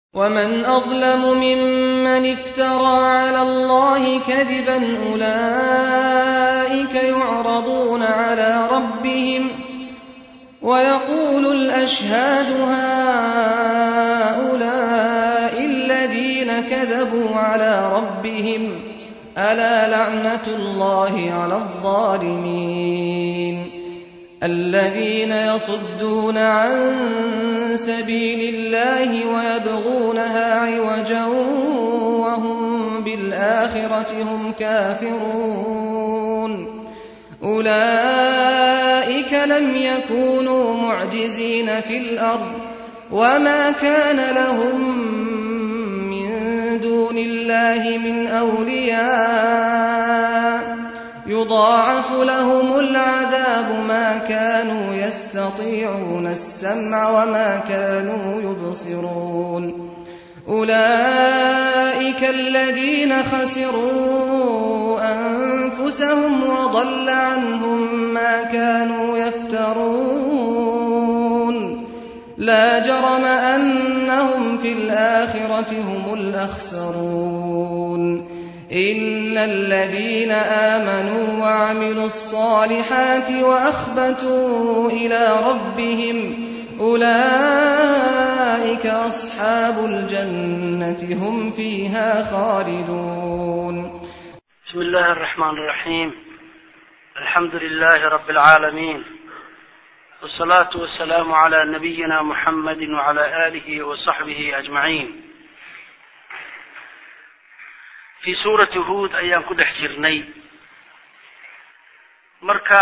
ومن أظلم ممن افترى على الله كذبا أولئك يعرضون على ربهم ويقول الأشهاد هؤلاء الذين كذبوا على ربهم ألا لعنة الله على الظالمين الذين يصدون عن سبيل الله ويبغونها عوجا وهم بالآخرة هم كافرون أولئك لم يكونوا معجزين في الأرض وما كان لهم من دون الله من أولياء يضاعف لهم العذاب ما كانوا يستطيعون السمع وما كانوا يبصرون أولئك الذين خسروا أنفسهم وضل عنهم ما كانوا يفترون لا جرم أنهم في الآخرة هم الأخسرون إن الذين آمنوا وعملوا الصالحات وأخبتوا إلى ربهم أولئك أصحاب الجنة هم فيها خالدون بسم الله الرحمن الرحيم الحمد لله رب العالمين والصلاة والسلام على نبينا محمد وعلى آله وصحبه أجمعين fii suurati huod ayaan ku dhex jirnay marka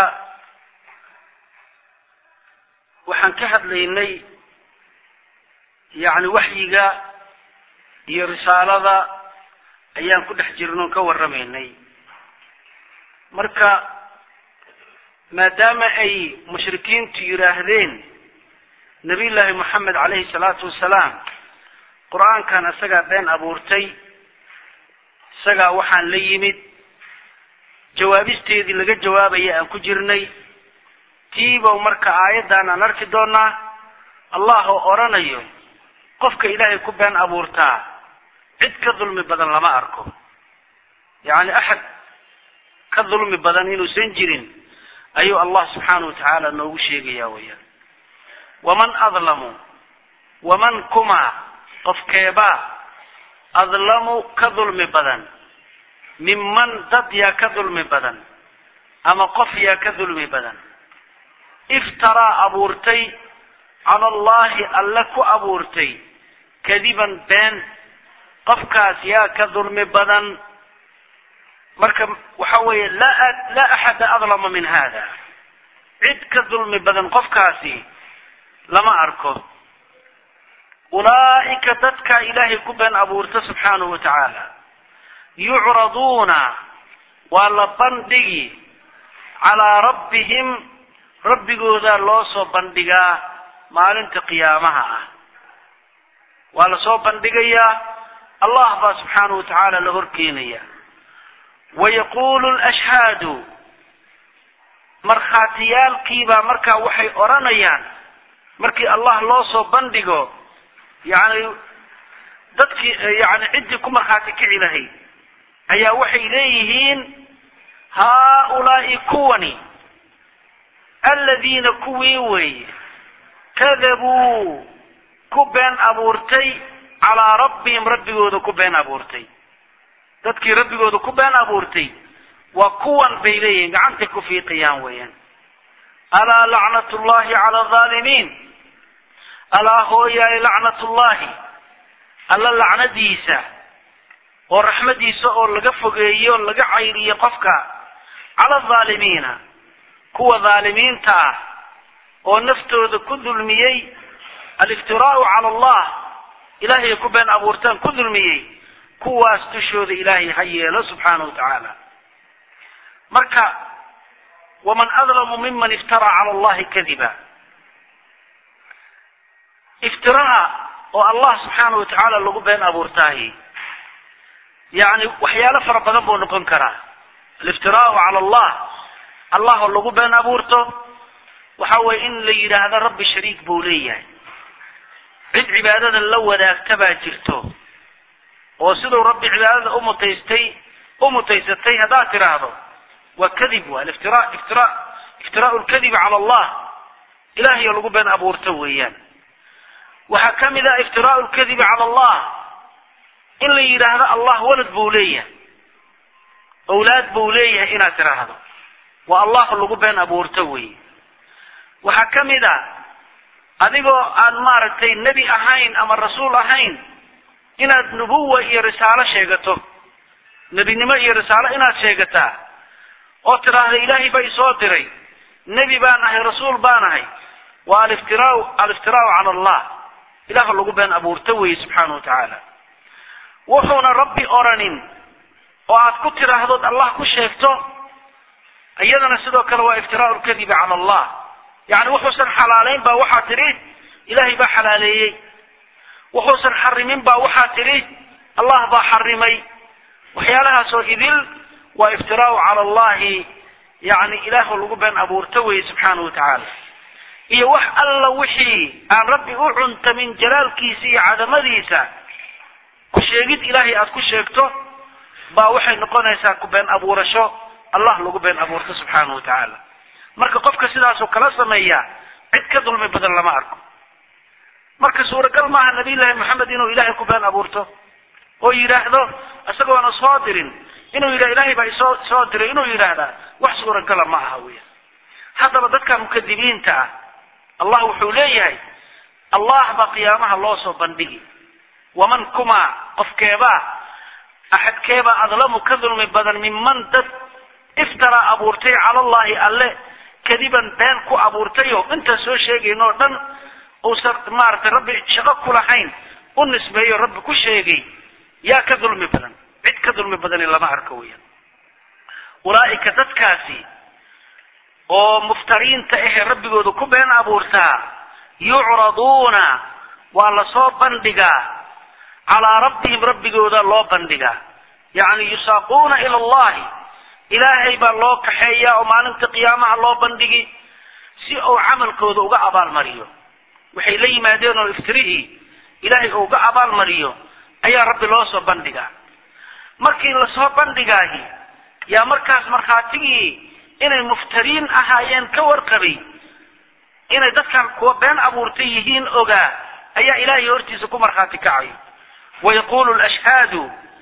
waxaan ka hadlaynay yacni waxyiga iyo risaalada ayaan ku dhex jirnay oon ka warramaynay marka maadaama ay mushrikiintu yidhaahdeen nabiy llaahi moxamed calayhi salaatu wasalaam qur-aankan isagaa been abuurtay isagaa waxaan la yimid jawaabisteedii laga jawaabaya aan ku jirnay tiiba marka aayaddan aan arki doonaa allah oo odhanayo qofka ilaahay ku been abuurtaa cid ka dulmi badan lama arko yacni axad ka dulmi badan inuusan jirin ayuu allah subxaanahu watacaala noogu sheegaya weyaan waman adlamu waman kuma qofkeebaa adlamu ka dulmi badan minman dad yaa ka dulmi badan ama qof yaa ka dulmi badan iftaraa abuurtay cala allahi alle ku abuurtay kadiban been qofkaas yaa ka dulmi badan marka waxa weeye laa laa axada adlama min hada cid ka dulmi badan qofkaasi lama arko ulaa'ika dadka ilaahay ku been abuurta subxaanahu wa tacaala yucraduuna waa la bandhigi calaa rabbihim rabbigoodaa loo soo bandhigaa maalinta qiyaamaha ah waa la soo bandhigayaa allah baa subxaanahu wa tacaala la horkeenaya wayaquulu lashhaadu markhaatiyaalkiibaa markaa waxay odhanayaan markii allah loo soo bandhigo yacni dadkii yani ciddii ku markhaati kici lahayd ayaa waxay leeyihiin haaulaa'i kuwani aladiina kuwii weeye kadabuu ku been abuurtay calaa rabbihim rabbigooda ku been abuurtay dadkii rabbigooda ku been abuurtay waa kuwan bay leeyihiin gacantay ku fiiqayaan weeyaan alaa lacnatullahi cala alظaalimiin alaa hooyaay lacnatullahi alla lacnadiisa oo raxmadiisa oo laga fogeeyo laga cayriyo qofka cala alظaalimiina kuwa dhaalimiinta ah oo naftooda ku dulmiyey aliftiraau cala allah ilaahay ku been abuurtaan ku dulmiyey kuwaas dushooda ilaahay ha yeelo subxaana wa tacaala marka waman adlamu miman iftaraa cala allahi kadiba iftiraha oo allah subxaana wa tacaala lagu been abuurtaahi yacni waxyaalo fara badan buu noqon karaa aliftiraau cala allah allah oo lagu been abuurto waxa weye in la yidhaahdo rabbi shariik buu leeyahay cid cibaadada la wadaagta baa jirto oo siduu rabbi cibaadada umutaystay u mutaysatay haddaad tidhaahdo waa kadib waa iftira iftira iftiraau lkadibi cala allah ilahay oo lagu been abuurto weeyaan waxaa ka mid ah iftiraau lkadibi cala allah in la yidhaahdo allah walad buu leeyahay awlaad buu leeyahay inaad tidhaahdo waa allah lagu been abuurto weeye waxaa ka mid a adigoo aan maaragtay nebi ahayn ama rasuul ahayn inaad nubuwa iyo risaalo sheegato nebinimo iyo risaalo inaad sheegataa oo tidhaahda ilaahay baa isoo diray nebi baan ahay rasuul baan ahay waa aliftiraau aliftiraau cala allah ilaah lagu been abuurto weeye subxaana wa tacaala wuxuuna rabbi oranin oo aad ku tidhaahdood allah ku sheegto iyadana sidoo kale waa iftiraau lkadibi cala allah yacni wuxuusan xalaalayn baa waxaa tidhi ilaahay baa xalaaleeyey wuxuusan xarimin baa waxaa tidhi allah baa xarimay waxyaalahaasoo idil waa iftiraau cala allahi yani ilaah lagu been abuurto weye subxaana wa tacaala iyo wax alla wixii aan rabbi u cuntamin jalaalkiisa iyo cadamadiisa ku sheegid ilaahay aad ku sheegto baa waxay noqonaysaa ku been abuurasho allah lagu been abuurto subxaana wa tacaala marka qofka sidaasoo kala sameeya cid ka dulmi badan lama arko marka suuragal maaha nabiyullaahi moxamed inuu ilaahay ku been abuurto oo yidhaahdo isagoona soo dirin inuu yidhah ilahay baa isoo soo diray inuu yidhaahdaa wax suuragala ma aha weya haddaba dadka mukadibiinta ah allah wuxuu leeyahay allah baa qiyaamaha loo soo bandhigi waman kumaa qofkeebaa axadkeebaa adlamu ka dulmi badan minman dad iftaraa abuurtay cala allahi alle kadiban been ku abuurtayo intaan soo sheegayn oo dhan uusan maaragtay rabbi shaqo ku lahayn u nisbeeyo rabbi ku sheegay yaa ka dulmi badan cid ka dulmi badani lama arko weeyaan ulaa'ika dadkaasi oo muftariinta ahee rabbigooda ku been abuurtaa yucraduuna waa lasoo bandhigaa calaa rabbihim rabbigooda loo bandhigaa yacni yusaaquuna ila allahi ilaahay baa loo kaxeeyaa oo maalinta qiyaamaha loo bandhigi si uu camalkooda uga abaalmariyo waxay la yimaadeen oo iftirihii ilaahay uu uga abaalmariyo ayaa rabbi loo soo bandhigaa markii lasoo bandhigaahi yaa markaas markhaatigii inay muftariin ahaayeen ka warqabay inay dadkan kuwa been abuurtay yihiin ogaa ayaa ilaahay hortiisa ku markhaati kacayo wayaquulu lashhaadu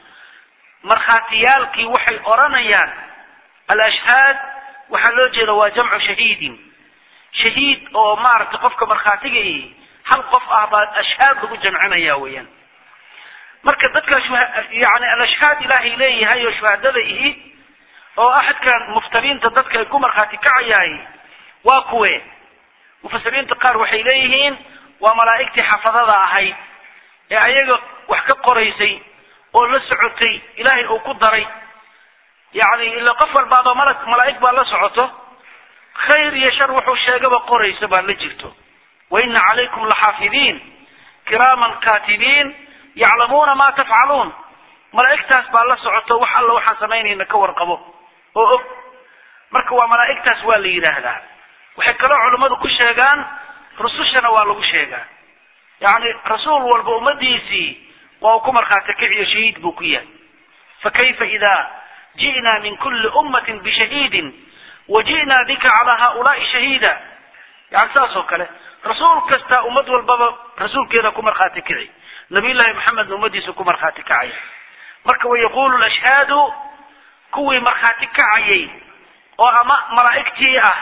markhaatiyaalkii waxay odhanayaan alashhaad waxaa loo jeeda waa jamcu shahiidin shahiid oo maaragtay qofka markhaatiga ihi hal qof ah baa ashhaad lagu jamcinaya weeyaan marka dadka yani alashhaad ilaahay leeyahay oo shuhadada ihi oo axadkan muftariinta dadka ay ku markhaati kacayahay waa kuwe mufasiriinta qaar waxay leeyihiin waa malaa'igtii xafadada ahayd ee ayaga wax ka qoraysay oo la socotay ilaahay uu ku daray yacni ila qof walbaadoo mala malaa'ig baa la socoto khayr iyo shar wuxuu sheegaba qoraysa baa la jirto wa ina calaykum laxaafidiin kiraaman kaatibiin yaclamuuna ma tafcaluun malaa'igtaas baa la socoto wax alla waxaan samaynayna ka warqabo oo og marka waa malaa'igtaas waa la yidhaahdaa waxay kaloo culummadu ku sheegaan rusushana waa lagu sheegaa yacni rasuul walba ummadiisii waa uu ku markhaati kiciyo shahiid buu ku yahay fakayfa ida ji'naa min kulli ummatin bishahiidin wa ji'naa bika calaa haaulaai shahiida yani saas oo kale rasuul kasta ummad walbaba rasuulkeeda ku markhaati kici nabiyullaahi maxamedna ummadiisa ku markhaati kacaya marka wayaqulu lashhaadu kuwii markhaati kacayay oo ama malaa'igtii ah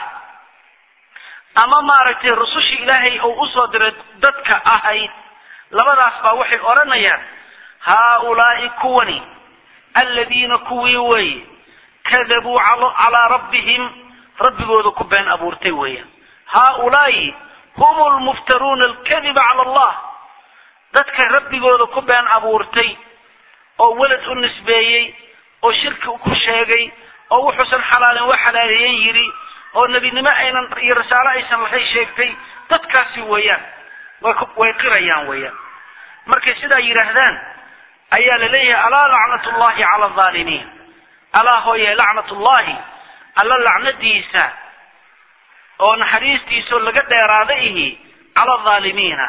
ama maaragtay rusushii ilaahay uu usoo diray dadka ahayd labadaas baa waxay odhanayaan haaulaai kuwani aladiina kuwii weeye kadabuu calaa rabbihim rabbigooda ku been abuurtay weeyaan haaulaai hum lmuftaruuna alkadiba cala allah dadka rabbigooda ku been abuurtay oo welad u nisbeeyey oo shirki ku sheegay oo wuxuusan xalaalin wa xalaaleeyen yidhi oo nebinimo aynan iyo risaalo aysan lahayn sheegtay dadkaasi weeyaan way qirayaan weeyaan markay sidaa yidhaahdaan ayaa la leeyahay alaa lacnat llahi cala alaalimiin alaa hooye lacnat ullahi alla lacnadiisa oo naxariistiisao laga dheeraada ihi cala alaalimiina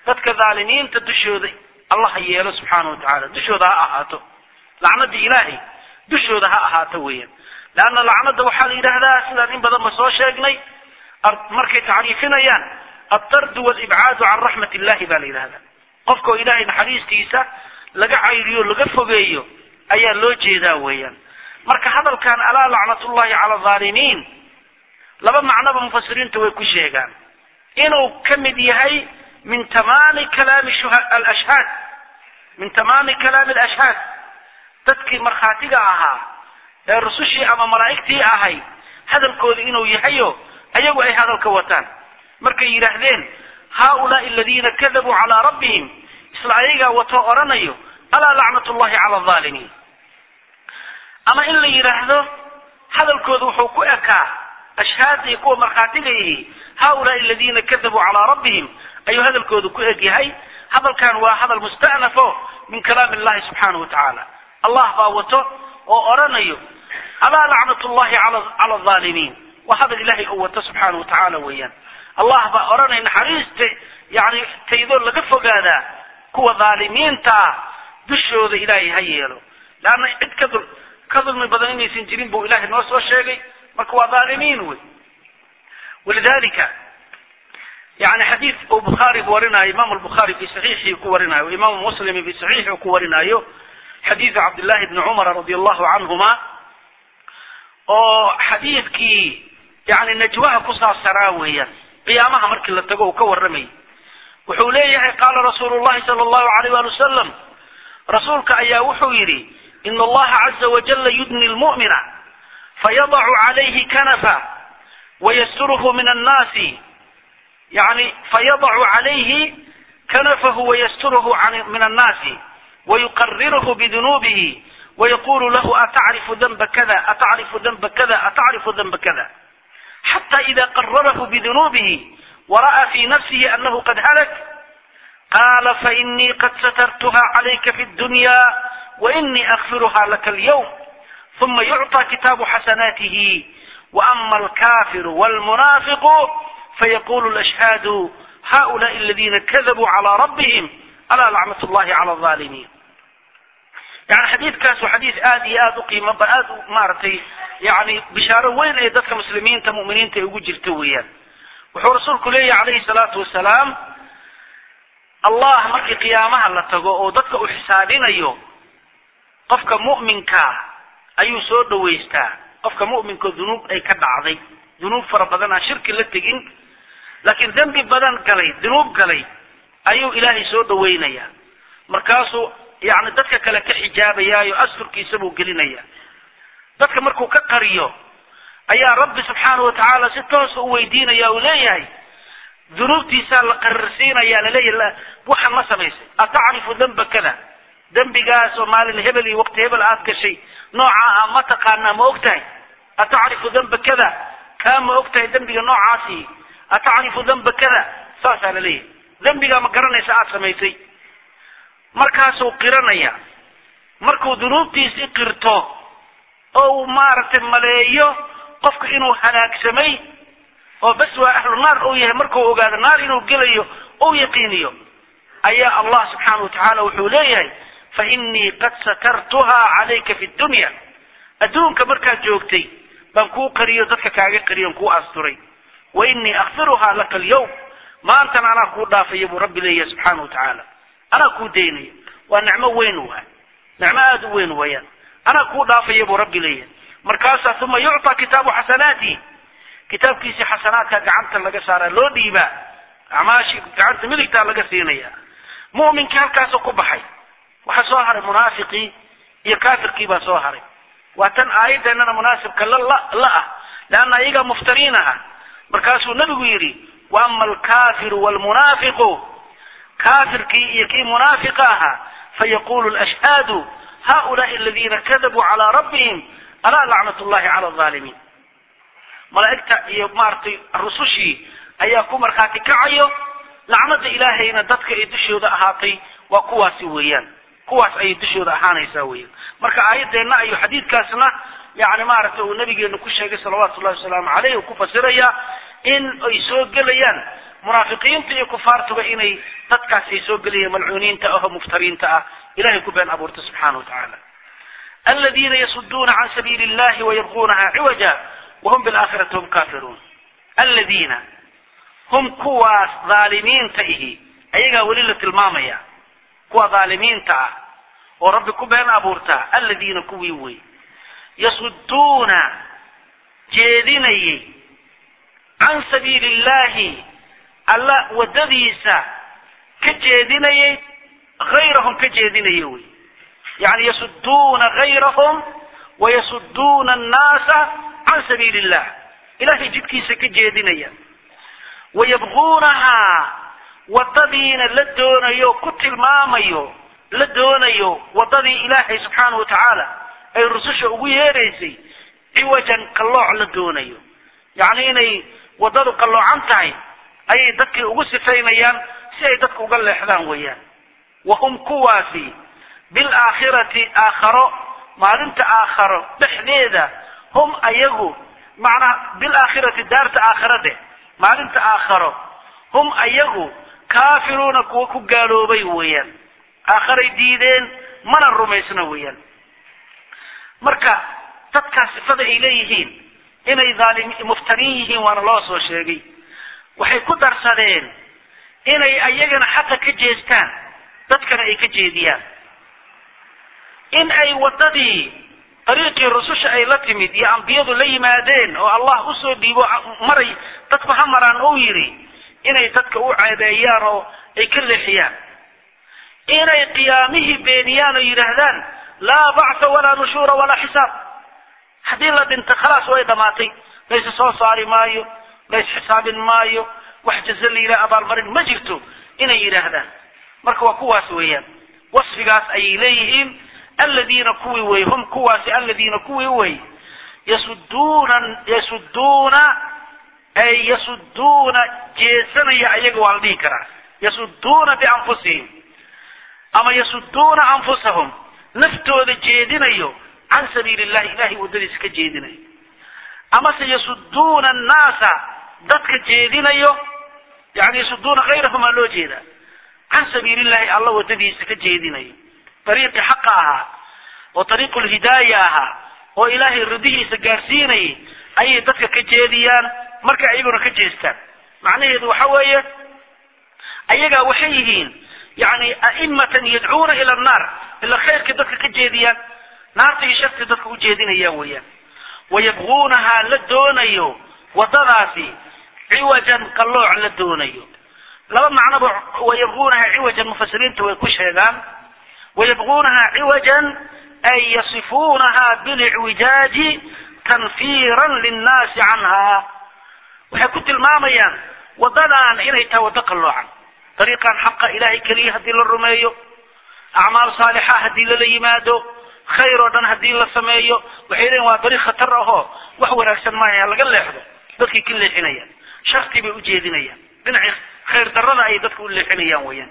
dadka dhaalimiinta dushooda allah ha yeelo subxaana wa tacaala dushooda ha ahaato lacnadii ilaahay dushooda ha ahaato weeyaan leanna lacnada waxaa la yidhaahdaa sidaan in badan ba soo sheegnay markay tacriifinayaan altardu walibcaadu can raxmat illahi baa la yidhahdaa qofkao ilaahay naxariistiisa laga cayriyo laga fogeeyo ayaa loo jeedaa weeyaan marka hadalkan alaa lacnatullahi cala alaalimiin laba macnoba mufasiriinta way ku sheegaan inuu ka mid yahay min tamaami kalaami alashhaad min tamaami kalaami alashhaad dadkii markhaatiga ahaa ee rusushii ama malaa'igtii ahay hadalkooda inuu yahayo ayagu ay hadalka wataan markay yidhaahdeen haaulaai aladiina kadabuu calaa rabbihim isla ayagaa watoo odhanayo alaa lacnat llahi cala alaalimiin ama in la yidhaahdo hadalkooda wuxuu ku ekaa ashhaada iyo kuwa markhaatiga yihi haaulaai aladiina kadabuu calaa rabbihim ayuu hadalkooda ku eg yahay hadalkan waa hadal musta'nafo min kalaami illahi subxaanahu wa tacaala allah baa wato oo odhanayo alaa lacnat llahi cala alaalimiin waa hadal ilahay oo wato subxaana wa tacaala weeyaan allah baa odhanaya naxariista yani taydoo laga fogaadaa kuwa dhaalimiinta ah dushooda ilaahay ha yeelo leanna cid ka dul ka dulmi badan inaysan jirin buu ilahay noo soo sheegay marka waa dhaalimiin wey walidalika yani xadiid uu bukhaari warinayo imam lbukhaari fi saxiixii ku warinayo imaamu muslim fi saxiixi ku warinayo xadiidu cabdillahi bni cumara radi allahu canhuma oo xadiidkii yani najwaha ku saabsanaa weeyaan qiyaamaha markii la tago uu ka warramayay wuxuu leeyahay qaala rasuulu llahi sala allahu alayh wali wasalam rasuulka ayaa wuxuu yidhi ina allaha caza wajala yudni lmu'mina fayadacu calayhi kanafa wayasturuhu min annaasi yani fayadacu calayhi kanafahu wayasturuhu min annaasi wayuqariruhu bidunuubihi ويقول له أتعرف ذنب كذا أتعرف ذنب كذا أتعرف ذنب كذا حتى إذا قرره بذنوبه ورأى في نفسه أنه قد هلك قال فإني قد سترتها عليك في الدنيا وإني أغفرها لك اليوم ثم يعطى كتاب حسناته وأما الكافر والمنافق فيقول الأشهاد هؤلاء الذين كذبوا على ربهم ألا لعنة الله على الظالمين yani xadiidkaas waa xadiid aada iyo aada u qiimo ba aada u maaragtay yani bishaaro weyn ee dadka muslimiinta mu'miniinta ay ugu jirta weeyaan wuxuu rasuulku leeyahy calayhi salaatu wasalaam allah markii qiyaamaha la tago oo dadka uu xisaabinayo qofka mu'minkaa ayuu soo dhawaystaa qofka mu'minka dunuub ay ka dhacday dunuub fara badan aan shirki la tegin laakiin dembi badan galay dunuub galay ayuu ilaahay soo dhawaynayaa markaasuu yani dadka kale ka xijaabayaayo asturkiisa buu gelinaya dadka markuu ka qariyo ayaa rabbi subxaanahu watacaala si toosa u weydiinaya uu leeyahay dunuubtiisaa la qarirsiinaya laleeyahy waxaan ma samaysay atacrifu damba kada dembigaas oo maalin hebel iyo waqti hebel aad gashay noocaa ah ma taqaanaa ma og tahay atacrifu damba kada kaa ma og tahay dembiga noocaasi atacrifu damba kada saasaa laleeyahay dembigaa ma garanaysa aad samaysay markaasuu qiranaya markuu dunuubtiisi qirto oo uu maaragtay maleeyo qofka inuu halaagsamay oo bas waa ahlu naar uu yahay markuu ogaado naar inuu gelayo ou yaqiiniyo ayaa allah subxaana wa tacaala wuxuu leeyahay fa innii qad satartuha calayka fi dunya adduunka markaad joogtay baan kuu qariyo dadka kaaga qariyon kuu asturay wa innii akfiruhaa laka alyawm maantana anaa kuu dhaafaya buu rabbi leeyahay subxaana wa tacaala anaa kuu daynaya waa nicmo weyn waay nicmo aada u weyn weeyaan anaa kuu dhaafaya buu rabbi leeyahay markaasaa uma yucطaa kitaabu xasanaati kitaabkiisii xasanaadka gacanta laga saaraa loo dhiibaa acmaashii gacanta midigtaa laga siinaya mu'minkii halkaasoo ku baxay waxaa soo haray munaafiqii iyo kaafirkii baa soo haray waa tan aayadeennana munaasibka la la ah leanna iyagaa muftariin aha markaasuu nebigu yidhi wa ama alkaafiru waalmunaafiqu kaafirkii iyo kii munaafiqa ahaa fayaqulu lashhaadu haulaai aladina kadabuu calaa rabbihim alaa lacnat llahi cala alaalimiin malaa'igta iyo maaragtay rusushii ayaa ku markhaati kacayo lacnada ilaahayna dadka ay dushooda ahaatay waa kuwaasi weeyaan kuwaas ayay dushooda ahaanaysaa weeyaan marka aayadeenna iyo xadiidkaasna yani maaragtay uu nabigeenu ku sheegay salawaatu llahi wasalaamu caleyh uu ku fasiraya in ay soo gelayaan munaafiqiinta iyo kufaartuba inay dadkaas ay soo gelayaan malcuuniinta ahoo muftariinta ah ilahay ku been abuurta subxaana wa tacaala aladiina yasuduuna can sabiili illahi wayabquunaha ciwaja wahum bilaakhirati hum kaafiruun aladiina hum kuwaas dhaalimiinta ihi ayagaa weli la tilmaamaya kuwa dhaalimiinta ah oo rabbi ku been abuurtaa aladiina kuwii wey yasuduuna jeedinayay can sabiili illahi alla waddadiisa ka jeedinayay hayrahum ka jeedinaya wey yani yasuduuna gayrahum wayasuduuna annaasa can sabiili illah ilahay jidkiisa ka jeedinaya wayabquunahaa waddadiina la doonayo ku tilmaamayo la doonayo waddadii ilaahay subxaanahu wa tacaala ay rususha ugu yeeraysay ciwajan qallooc la doonayo yacni inay waddadu qalloocan tahay ayay dadkii ugu sifaynayaan si ay dadka uga leexdaan weeyaan wahum kuwaasi bilaakhirati aakharo maalinta aakharo dhexdeeda hum ayagu macnaha bilaakhirati daarta aakhara dheh maalinta aakharo hum ayagu kaafiruuna kuwa ku gaaloobay weeyaan aakharay diideen mana rumaysna weeyaan marka dadkaas sifada ay leeyihiin inay dhaalim muftariin yihiin waana loo soo sheegay waxay ku darsadeen inay ayagana xaqa ka jeestaan dadkana ay ka jeediyaan in ay waddadii dariiqii rususha ay la timid iyo ambiyadu la yimaadeen oo allah usoo dhiibo maray dadku ha maraan ou yidhi inay dadka u ceebeeyaan oo ay ka leexiyaan inay qiyaamihii beeniyaan oo yidhaahdaan laa bactha walaa nushuura walaa xisaab haddii la dhinta khalaas way dhamaatay laysa soo saari maayo lays xisaabin maayo wax jaze la yidhaha abaalmarin ma jirto inay yidhaahdaan marka waa kuwaas weeyaan wasfigaas ayay leeyihiin aladiina kuwii wey hum kuwaasi aladiina kuwii wey yasuduuna yasuduuna ay yasuduuna jeesanaya ayaga waa la dhihi karaa yasuduuna bianfusihim ama yasuduuna anfusahum naftooda jeedinayo can sabiili illahi ilahay waddadiisa ka jeedinayo amase yasuduuna annaasa dadka jeedinayo yani yasuduuna kayrahum aa loo jeedaa can sabiili illahi alla waddadiisa ka jeedinayo dariiqii xaqa ahaa oo dariiqu lhidaaya ahaa oo ilaahay ridihiisa gaarsiinayay ayay dadka ka jeediyaan markay ayaguna ka jeestaan macnaheedu waxa weeye ayagaa waxay yihiin yani a'imatan yadcuuna ila annaar ila khayrkii dadka ka jeediyaan naarta iyo sharti dadka u jeedinayaan weeyaan wayabquunahaa la doonayo waddadaasi ciwajan qallooc la doonayo laba macnoba wayabquunahaa ciwajan mufasiriinta way ku sheegaan wayabquunahaa ciwajan ay yasifuunahaa bilicwijaaji tanfiiran linnaasi canhaa waxay ku tilmaamayaan waddadan inay tahay waddo qalloocan dariiqan xaqa ilahay keliya haddii la rumeeyo acmaal saalixa haddii lala yimaado khayr oo dhan haddii la sameeyo waxay leeyiin waa dariiq khatar ahoo wax wanaagsan maaha laga leexdo dadkay ka leexinayaan sharti bay ujeedinayaan dhinacii khayr darrada ayay dadka u leexinayaan weeyaan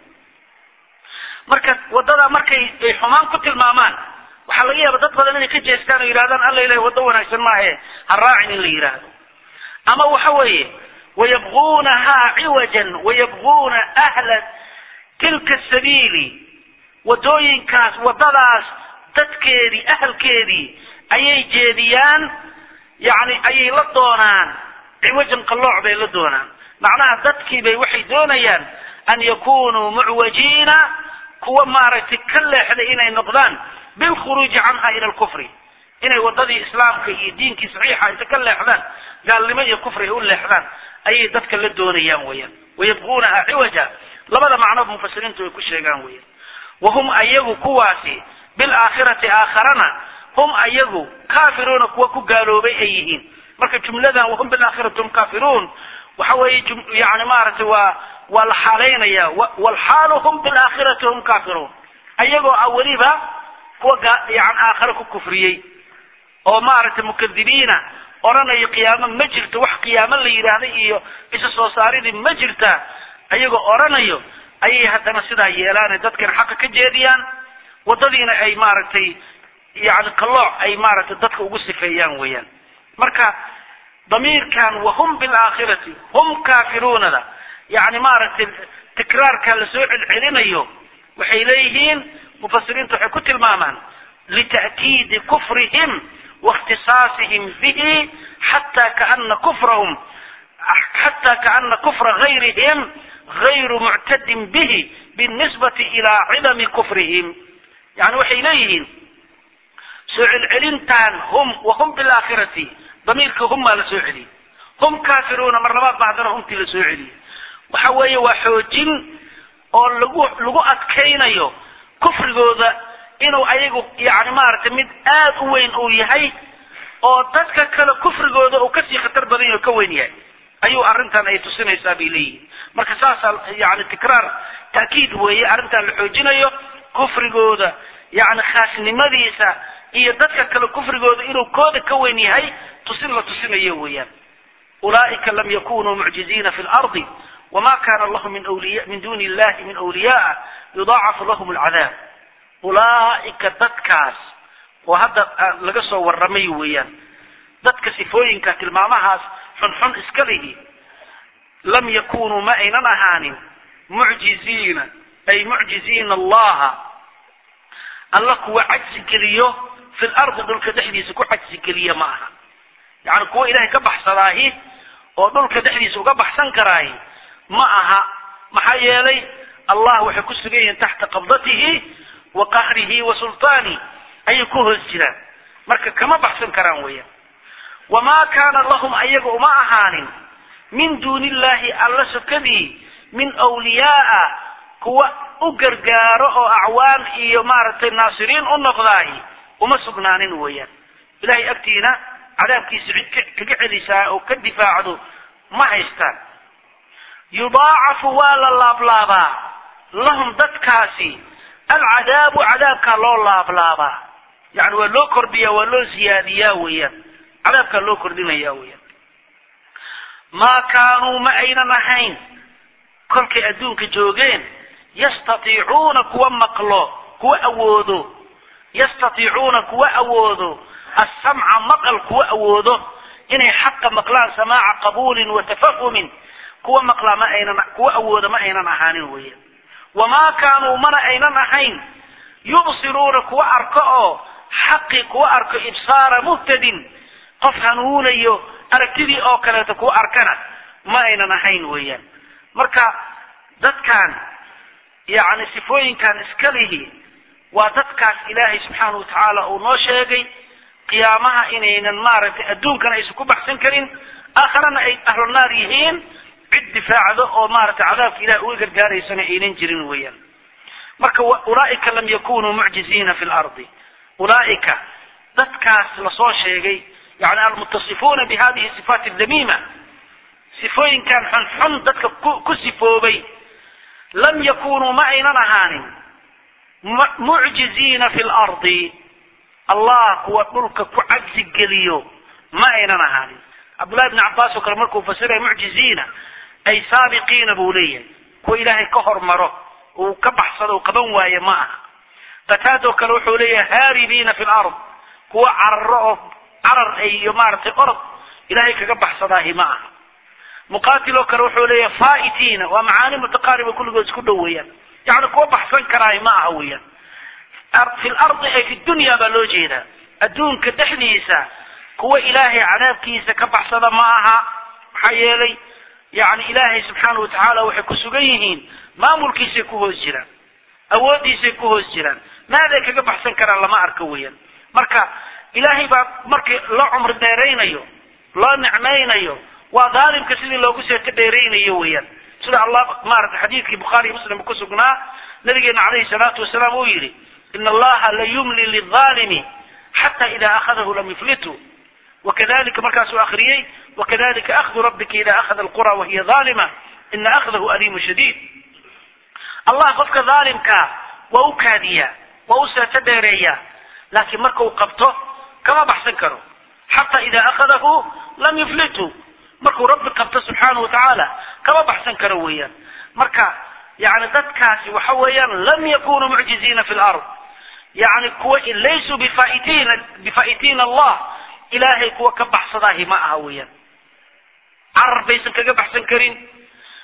marka waddada markay ay xumaan ku tilmaamaan waxaa laga yaaba dad badan inay ka jeestaan oo yidhahdaan alla ilahay waddo wanaagsan maahe ha raacin in la yidhaahdo ama waxa weeye wayabquunahaa ciwajan wayabquuna ahla tilka sabiili waddooyinkaas waddadaas dadkeedii ahalkeedii ayay jeediyaan yani ayay la doonaan ciwajan qallooc bay la doonaan macnaha dadkii bay waxay doonayaan an yakunuu mucwajiina kuwa maaragtay ka leexday inay noqdaan bilkhuruuji canha ila alkufri inay waddadii islaamka iyo diinkii saxiixa inta ka leexdaan gaalnimo iyo kufri ay u leexdaan ayay dadka la doonayaan weeyaan wayabquunaha ciwaja labada macnoba mufasiriintu way ku sheegaan weeyaan wahum ayagu kuwaasi bilaakhirati aakharana hum ayagu kaafiruuna kuwa ku gaaloobay ay yihiin marka jumladan wahum bilaakhirati hum kaafiruun waxa weeye yani maaragtay waa waa la xaalaynaya walxaalu hum bilaakhirati hum kaafiruun ayagoo ah weliba kuwa yani aakhare ku kufriyey oo maaragtay mukadibiina odhanayo qiyaamo ma jirto wax qiyaamo la yidhaahda iyo isa soo saaridii ma jirta ayagoo odhanayo ayay haddana sidaa yeelaane dadkana xaqa ka jeediyaan waddadiina ay maaragtay yani qallooc ay maaragtay dadka ugu sifeeyaan weeyaan marka damiirkan wahum bilaakhirati hum kaafiruunada yani maaragtay tikraarka lasoo celcelinayo waxay leeyihiin mufasiriintu waxay ku tilmaamaan lita'kiidi kufrihim waاkhtisaasihim bihi xata kaana kufrahum xata kaana kufra gayrihim gayru muctadin bihi binisbati ilaa cidami kufrihim yani waxay leeyihiin soo celcelintan hum wahum bilaakhirati damiirka hum baa la soo celiyey hum kaafiruuna mar labaad ba haddana humtii la soo celiyey waxa weeye waa xoojin oo lagu lagu adkaynayo kufrigooda inuu ayagu yani maaragtay mid aada u weyn uu yahay oo dadka kale kufrigooda uu kasii khatar badan yahy o ka weyn yahay ayuu arrintan ay tusinaysaa bay leeyihin marka saasaa yani tikraar taakiid weeye arrintan la xoojinayo kufrigooda yani khaasnimadiisa iyo dadka kale kufrigooda inuu kooda ka weyn yahay tusin la tusinayo weeyaan ulaa'ika lam yakunuu mucjiziina fi lardi wma kana lahu min wliya min duni illahi min awliyaa yudaacafu lahum alcadaab ulaa'ika dadkaas oo hadda laga soo warramay weeyaan dadka sifooyinka tilmaamahaas xunxun iska lihi lam yakunuu ma aynan ahaanin mucjiziina ay mucjiziina allaha alla kuwa cajsi geliyo fi lardi dhulka dhexdiisa ku cajsi geliya ma aha yani kuwa ilahay ka baxsadaahi oo dhulka dhexdiisa uga baxsan karaahi ma aha maxaa yeelay allah waxay ku sugan yihiin taxta qabdatihi wa qahrihi wa sultaani ayay ku hoos jiraan marka kama baxsan karaan weeyaan wamaa kaana lahum ayaga uma ahaanin min duuni illahi alla sokadii min wliyaaa kuwa u gargaaro oo acwaan iyo maaragtay naasiriin u noqdaahi uma sugnaanin weeyaan ilahay agtiina cadaabkiisa cid kaga celisaa oo ka difaacdo ma haystaan yudaacafu waa la laablaabaa lahum dadkaasi alcadaabu cadaabkaa loo laablaabaa yani waa loo kordhiyaa waa loo ziyaadiyaa weeyaan cadaabkaa loo kordhinaya weeyaan maa kaanuu ma aynan ahayn kolkay adduunka joogeen yastatiicuuna kuwa maqlo kuwa awoodo yastatiicuuna kuwa awoodo assamca maqal kuwa awoodo inay xaqa maqlaan samaaca qabuulin wa tafahumin kuwa maqlaa ma aynan kuwa awooda ma aynan ahaanin weeyaan wamaa kaanuu mana aynan ahayn yubsiruuna kuwa arko oo xaqi kuwa arko ibsaara muhtadin qof hanuunayo aragtidii oo kaleeto kuwa arkana ma aynan ahayn weeyaan marka dadkan yacni sifooyinkan iska lihi waa dadkaas ilaahay subxaana wa tacaala uu noo sheegay qiyaamaha inaynan maaragtay adduunkana aysan ku baxsan karin aakharana ay ahlunaar yihiin cid difaacdo oo maaragtay cadaabka ilahi uga gargaaraysana aynan jirin weeyaan marka ulaa'ika lam yakunuu mucjiziina fi lardi ulaa'ika dadkaas lasoo sheegay yani almutasifuuna bi hadihi sifaat damiima sifooyinkan xunxun dadka ku ku sifoobay lam yakunuu ma aynan ahaanin mucjiziina fi lardi allah kuwa dhulka ku cajsi geliyo ma aynan ahaanin cabdullahi bni cabbaas oo kale markuu fasiraya mucjiziina ay saabiqiina buu leeyahay kuwa ilaahay ka hormaro uu ka baxsado uu qaban waaye ma aha qataadoo kale wuxuu leeyahay haaribiina fi lard kuwa cararo oo carar iyo maaragtay orod ilaahay kaga baxsadaahi ma aha muqaatil oo kale wuxuu leeyahay faa'itiina waa macaani mutaqaariba kulligood isku dhow weeyaan yacni kuwa baxsan karaahi ma aha weeyaan fi lardi ay fi dunya baa loo jeedaa adduunka dhexdiisa kuwa ilaahay cadaabkiisa ka baxsada ma aha maxaa yeelay yani ilaahay subxaana wa tacaala waxay ku sugan yihiin maamulkiisay ku hoos jiraan awooddiisay ku hoos jiraan maaday kaga baxsan karaan lama arko weeyaan marka ilaahay baa markii loo cumri dheeraynayo loo nicmaynayo waa daalimka sidii loogu seeto dheeraynayo weeyaan sida allah maarata xadiidkii bukhaari iyo muslim ku sugnaa nabigeena calayhi salaatu wasalaam uu yidhi ina allaha la yumli lilaalimi xata ida akhadahu lam yuflitu wakadalika markaasuu akriyey wakadalika akhdu rabbika ida akhada alqura wahiya aalima ina akhdahu aliimu shadiid allah qofka dhaalimkaa waa u kaadiyaa waa u seeto dheereeyaa laakiin markau qabto kama baxsan karo xata ida akhadahu lam yuflitu markuu rabbi qabto subxaana wa tacaala kama baxsan karo weeyaan marka yani dadkaasi waxa weeyaan lam yakunuu mucjiziina fi lard yani kuwa laysuu bifaitina bifaa'itiin allah ilaahay kuwa ka baxsadaahi ma aha weeyaan carar baysan kaga baxsan karin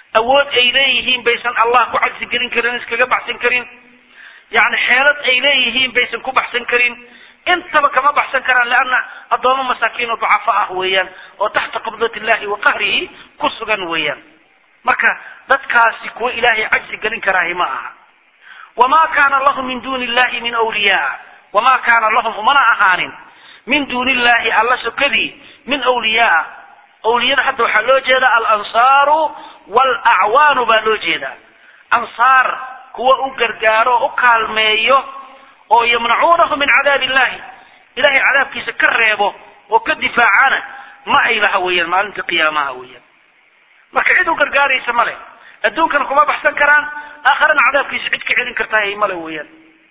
awood ay leeyihiin baysan allah ku cagsi gelin karin iskaga baxsan karin yani xeelad ay leeyihiin baysan ku baxsan karin intaba kama baxsan karaan leanna addoomo masaakiin oo ducafa ah weeyaan oo taxta qabdat illahi wa qahrihi ku sugan weeyaan marka dadkaasi kuwa ilaahay cagsi gelin karaahi ma aha wamaa kaana lahum min duuni illahi min awliyaa wamaa kaana lahum umana ahaanin min duuni illahi alla sokadii min awliyaa awliyada hadda waxaa loo jeeda alansaaru waalacwaanu baa loo jeedaa ansaar kuwa u gargaaro o u kaalmeeyo oo yamnacuunahu min cadaabi illahi ilahay cadaabkiisa ka reebo oo ka difaacana ma ay laha weeyaan maalinta qiyaamaha weeyaan marka cid u gargaaraysa male adduunkana kuma baxsan karaan aakharana cadaabkiisa cid ka celin kartaa male weeyaan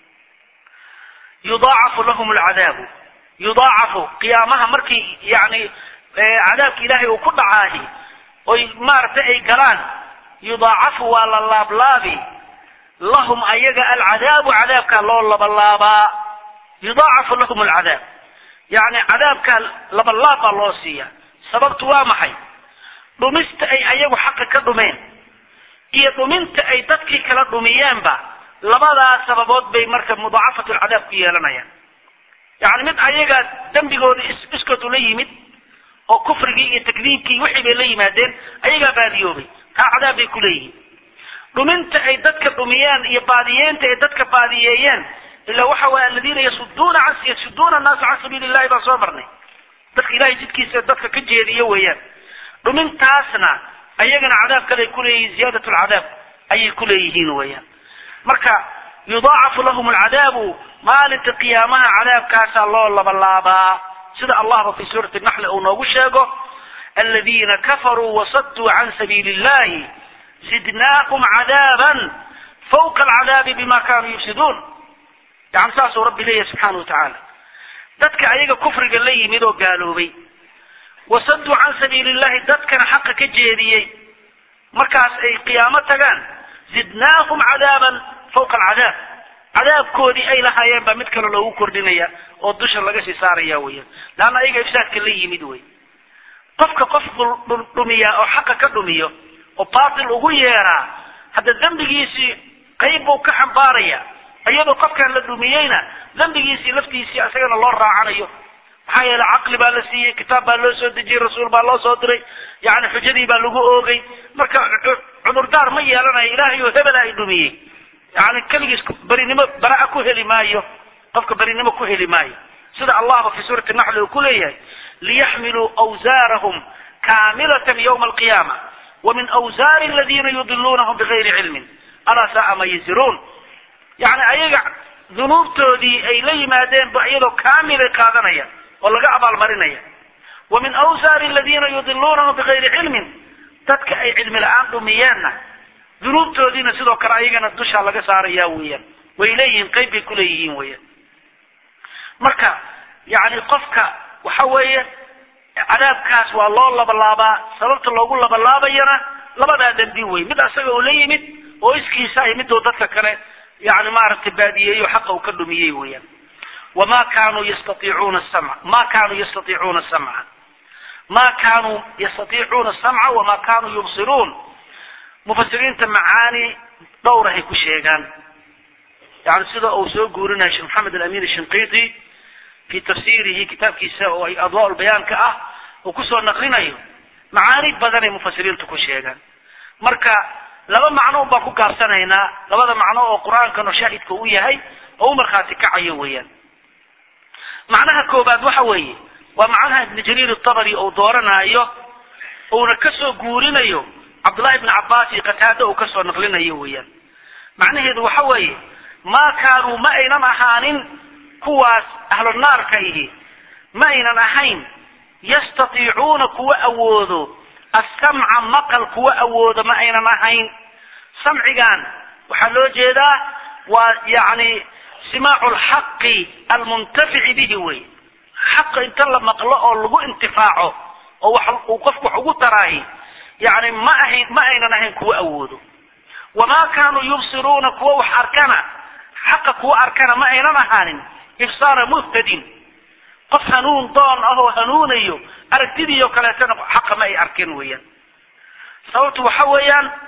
yudaacafu lahum alcadaabu yudaacafu qiyaamaha markii yani cadaabka ilaahay uu ku dhacaahi oy maaragtay ay galaan yudaacafu waa la laablaabi lahum ayaga alcadaabu cadaabkaa loo labalaabaa yudaacafu lahum alcadaab yani cadaabkaa labalaab baa loo siiya sababtu waa maxay dhumista ay ayagu xaqa ka dhumeen iyo dhuminta ay dadkii kala dhumiyeenba labadaas sababood bay marka mudaacafatu lcadaab ku yeelanayaan yani mid ayaga dembigooda iskood ula yimid oo kufrigii iyo takdiibkii wixii bay la yimaadeen ayagaa baadiyoobay taa cadaab bay ku leeyihiin dhuminta ay dadka dhumiyeen iyo baadiyeenta ay dadka baadiyeeyeen ila waxa waye aladiina yasuduuna an yasuduuna annaasa can sabiili illahi baan soo marnay dadka ilahay jidkiisa dadka ka jeediyo weeyaan dhumintaasna ayagana cadaab kale ay kuleeyihiin ziyaadat lcadaab ayay kuleeyihiin weeyaan marka yudaacafu lahum alcadaabu maalinta qiyaamaha cadaabkaasaa loo labalaabaa sida allahba fi suurati naxli uu noogu sheego aladiina kafaruu wasaduu can sabiili illahi zidnaahum cadaaban fawqa alcadaabi bima kanuu yufsiduun yani saasuu rabbi leeyahy subxaana wa tacaala dadka ayaga kufriga la yimid oo gaaloobay wasaduu can sabiili illahi dadkana xaqa ka jeediyey markaas ay qiyaamo tagaan zidnaahum cadaaban fawqa alcadaab cadaabkoodii ay lahaayeen baa mid kale loogu kordhinaya oo dusha laga sii saaraya weyan leanna ayaga ifsaadka la yimid wey qofka qof dhumiyaa oo xaqa ka dhumiyo oo baatil ugu yeeraa hadda dembigiisii qayb buu ka xambaaraya iyadoo qofkan la dhumiyeyna dembigiisii laftiisii isagana loo raacanayo maxaa yeele caqli baa la siiyey kitaab baa loo soo dejiyey rasuul baa loo soo diray yani xujadii baa lagu oogay marka cudurdaar ma yeelanayo ilaahay oo hebela ay dhumiyey yani keligiis berinimo baraa ku heli maayo qofka berinimo ku heli maayo sida allahba fi suurati naxli uu ku leeyahay liyaxmiluu awsaarahum kaamilatan ywma alqiyaama wamin awsaari aladiina yudiluunahum bigayri cilmin alaa saaa ma yasiruun yani ayaga dunuubtoodii ay la yimaadeen ba iyadoo kaamilay qaadanayaan oo laga abaalmarinaya wa min awsaari aladiina yudiluunahum bigayri cilmin dadka ay cilmi la-aan dhumiyeenna dunuubtoodiina sidoo kale ayagana dushaa laga saaraya weeyaan way leeyihiin qayb bay kuleeyihiin weeyaan marka yani qofka waxa weeye cadaabkaas waa loo labalaabaa sababta loogu labalaabayana labadaa dembi wey mid asaga uu la yimid oo iskiisa ay miduu dadka kale yani maaragtay baadiyeeyo xaqa uu ka dhumiyey weeyaan wama kanuu yastaiicuuna samca ma kanuu yastaiicuuna samca ma kanuu yastaiicuuna samca wama kanuu yubsiruun mufasiriinta macaani dhowrahay ku sheegaan yani sida uu soo guurinayo sheekh maxamed alamin shinqiti fi tafsirihi kitaabkiisa oo ay adwaa bayaanka ah uu kusoo naqlinayo macaani badanay mufasiriintu ku sheegaan marka laba macno un baan ku gaabsanaynaa labada macno oo qur-aankanu shaahidka u yahay oo u markhaati kacayo weeyaan macnaha koobaad waxa weeye waa macnaha ibni jariir atabari uu dooranaayo uuna kasoo guurinayo cabdullahi ibni cabbaas iyo qataada uu kasoo naqlinayo weeyaan macnaheedu waxa weeye maa kaanuu ma aynan ahaanin kuwaas ahlu naarka ihi ma aynan ahayn yastatiicuuna kuwa awoodo assamca maqal kuwa awoodo ma aynan ahayn samcigan waxaa loo jeedaa waa yani simaacu lxaqi almuntafici bihi wey xaqa inta la maqlo oo lagu intifaaco oo wax uu qofku wax ugu taraahi yani ma ahayn ma aynan ahayn kuwa awoodo wamaa kaanuu yubsiruuna kuwa wax arkana xaqa kuwa arkana ma aynan ahaanin ibsaara muhtadin qof hanuun doon ahoo hanuunayo aragtidii oo kaleetana xaqa ma ay arkeen weeyaan sababtu waxa weeyaan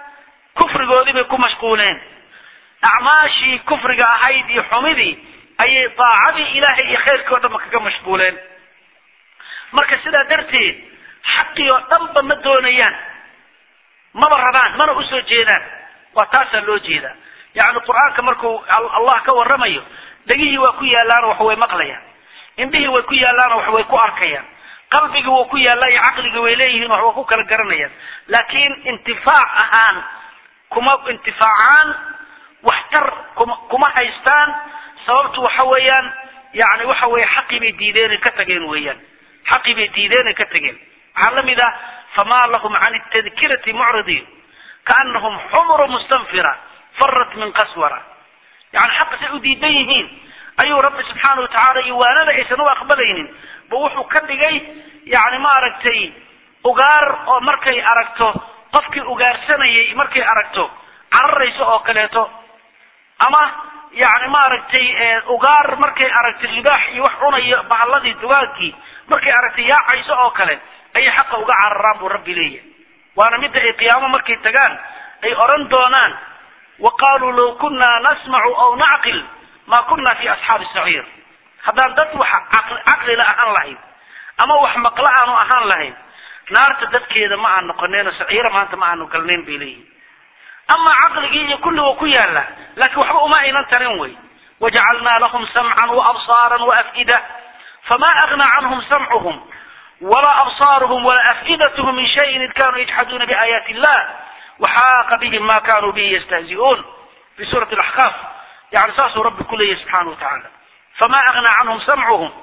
kufrigoodii bay ku mashquuleen acmaashii kufriga ahayd iyo xumidii ayay daacadii ilaahay iyo khayrkii o dhanba kaga mashquuleen marka sidaa darteed xaqii oo dhanba ma doonayaan maba rabaan mana usoo jeedaan waa taasaa loo jeedaa yacni qur-aanka markuu allah ka warramayo dhegihii waa ku yaallaano wax way maqlayaan indhihii way ku yaallaano wax way ku arkayaan qalbigii wuu ku yaallaa iyo caqligii way leeyihiin wax way ku kala garanayaan laakiin intifaac ahaan kuma intifaacaan waxtar kuma kuma haystaan sababtu waxa weeyaan yani waxa weeye xaqii bay diideen ka tageen weeyaan xaqii bay diideen ka tageen waxaa lamid ah famaa lahum can tadkirati mucridiin kaanahum xumru mustanfira farat min qaswara yani xaqa say u diidan yihiin ayuu rabbi subxaana watacaala iyo waanada aysan u aqbalaynin ba wuxuu ka dhigay yani maaragtay ugaar oo markay aragto qofkii ugaarsanayay markay aragto cararayso oo kaleeto ama yani maaragtay ugaar markay aragtay libaax iyo wax cunayo bahalladii dugaagkii markay aragtay yaacayso oo kale ayay xaqa uga cararaan buu rabbi leeyahay waana midda ay qiyaamo markay tagaan ay odhan doonaan wa qaaluu law kunna nasmacu aw nacqil ma kunna fi asxaabi saciir haddaan dad wax caqlila ahaan lahayn ama wax maqla aanu ahaan lahayn naarta dadkeeda ma aan noqoneen saciira maanta ma aanu galnayn bay leeyihin ama caqligii iyo kulli waa ku yaala laakiin waxba uma aynan tarin wey wajacalnaa lahum samcan waabsaaran waaf'ida fama agna canhum samcuhum walaa absaaruhum walaa af'idathm min shayin id kanuu yajxaduuna biaayaati illah waxaaqa bihim ma kanuu bihi yastahzi'uun fi suurati alaxqaaf yani saasuu rabbi ku leeyahy subxaana wa tacaala fama agna canhum samcuhum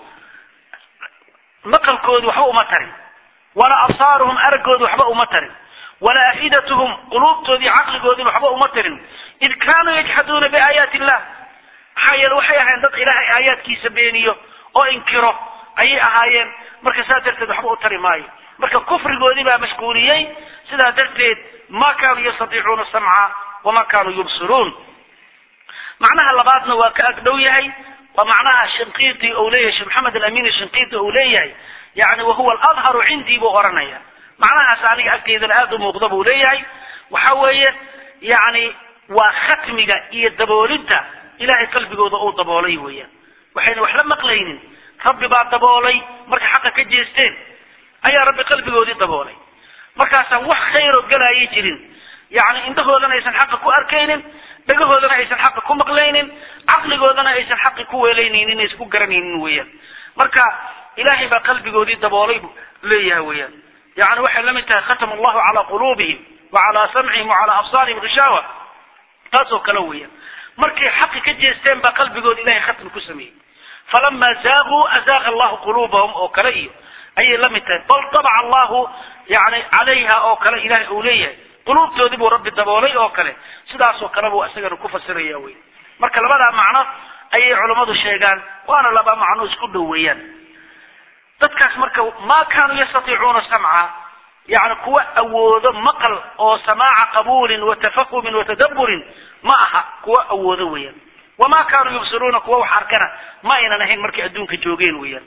maqalkoodi waxba uma tarin walaa absaaruhum aragoodi waxba uma tarin walaa afidatuhum quluubtoodii caqligoodii waxba uma tarin id kaanuu yajxaduuna biaayaati illah maxaa yeele waxay ahayen dad ilaahay aayaadkiisa beeniyo oo inkiro ayay ahaayeen marka saa darteed waxba u tari maayo marka kufrigoodii baa mashquuliyey sidaa darteed ma kaanuu yastatiicuuna samca wama kaanuu yubsiruun macnaha labaadna waa ka agdhow yahay waa macnaha shinqiiti ou leeyahay sheekh maxamed alamin shinqiiti ou leeyahay yani wahuwa aladharu cindii buu oranaya macnahaas aniga agteydana aada u muuqda buu leeyahay waxa weeye yani waa khatmiga iyo daboolidda ilahay qalbigooda uu daboolay weeyaan waxayna wax la maqlaynin rabbi baa daboolay markay xaqa ka jeesteen ayaa rabbi qalbigoodii daboolay markaasaan wax khayroo galaayay jirin yani indhahoodana aysan xaqa ku arkaynin dhagahoodana aysan xaqa ku maqlaynin caqligoodana aysan xaqi ku weelaynaynin aysan ku garanaynin weeyaan marka ilahay baa qalbigoodii daboolay bu leeyahay weeyaan yani waxay la mid tahay khatama allahu calaa quluubihim wa calaa samcihim wa calaa absaarihim ghishawa taasoo kale weeyaan markay xaqi ka jeesteen baa qalbigooda ilahay khatmi ku sameeyey falama zaaquu azaaqa allahu quluubahum oo kale iyo ayay la mid tahay bal tabaca allahu yani calayha oo kale ilahay uu leeyahay quluubtoodii buu rabbi daboolay oo kale sidaasoo kale buu isagana ku fasiraya wey marka labadaa macno ayay culammadu sheegaan waana laba macno isku dhow weeyaan dadkaas marka ma kaanuu yastatiicuuna samca yani kuwa awoodo maqal oo samaaca qabuulin wa tafahumin wa tadaburin ma aha kuwa awoodo weeyaan wama kaanuu yubsiruuna kuwa wax arkana ma aynan ahayn markay adduunka joogeen weeyaan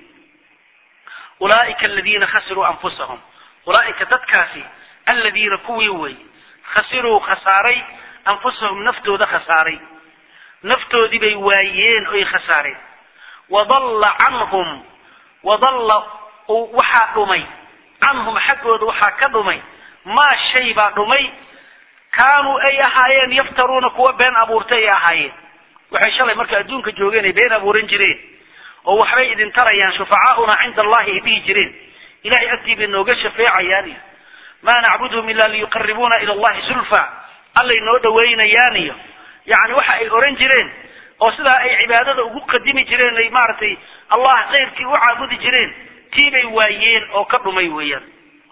ulaaika aladiina khasiruu anfusahum ulaaika dadkaasi aladiina kuwii wey khasiruu khasaaray anfusahum naftooda khasaaray naftoodii bay waayeen oy khasaareen wadalla canhum wadalla waxaa dhumay canhum xaggooda waxaa ka dhumay maa shay baa dhumay kaanuu ay ahaayeen yaftaruuna kuwa been abuurtay ay ahaayeen waxay shalay markay adduunka joogeen ay been abuuran jireen oo waxbay idin tarayaan shufacaauna cinda allahi ay dhihi jireen ilahay agtii bay nooga shafeecayaan iyo maa nacbudhum ila liyuqaribuuna ila allahi zulfa allay noo dhaweynayaan iyo yani waxa ay oran jireen oo sidaa ay cibaadada ugu qadimi jireen ay maaragtay allah khayrkii u caabudi jireen tii bay waayeen oo ka dhumay weeyaan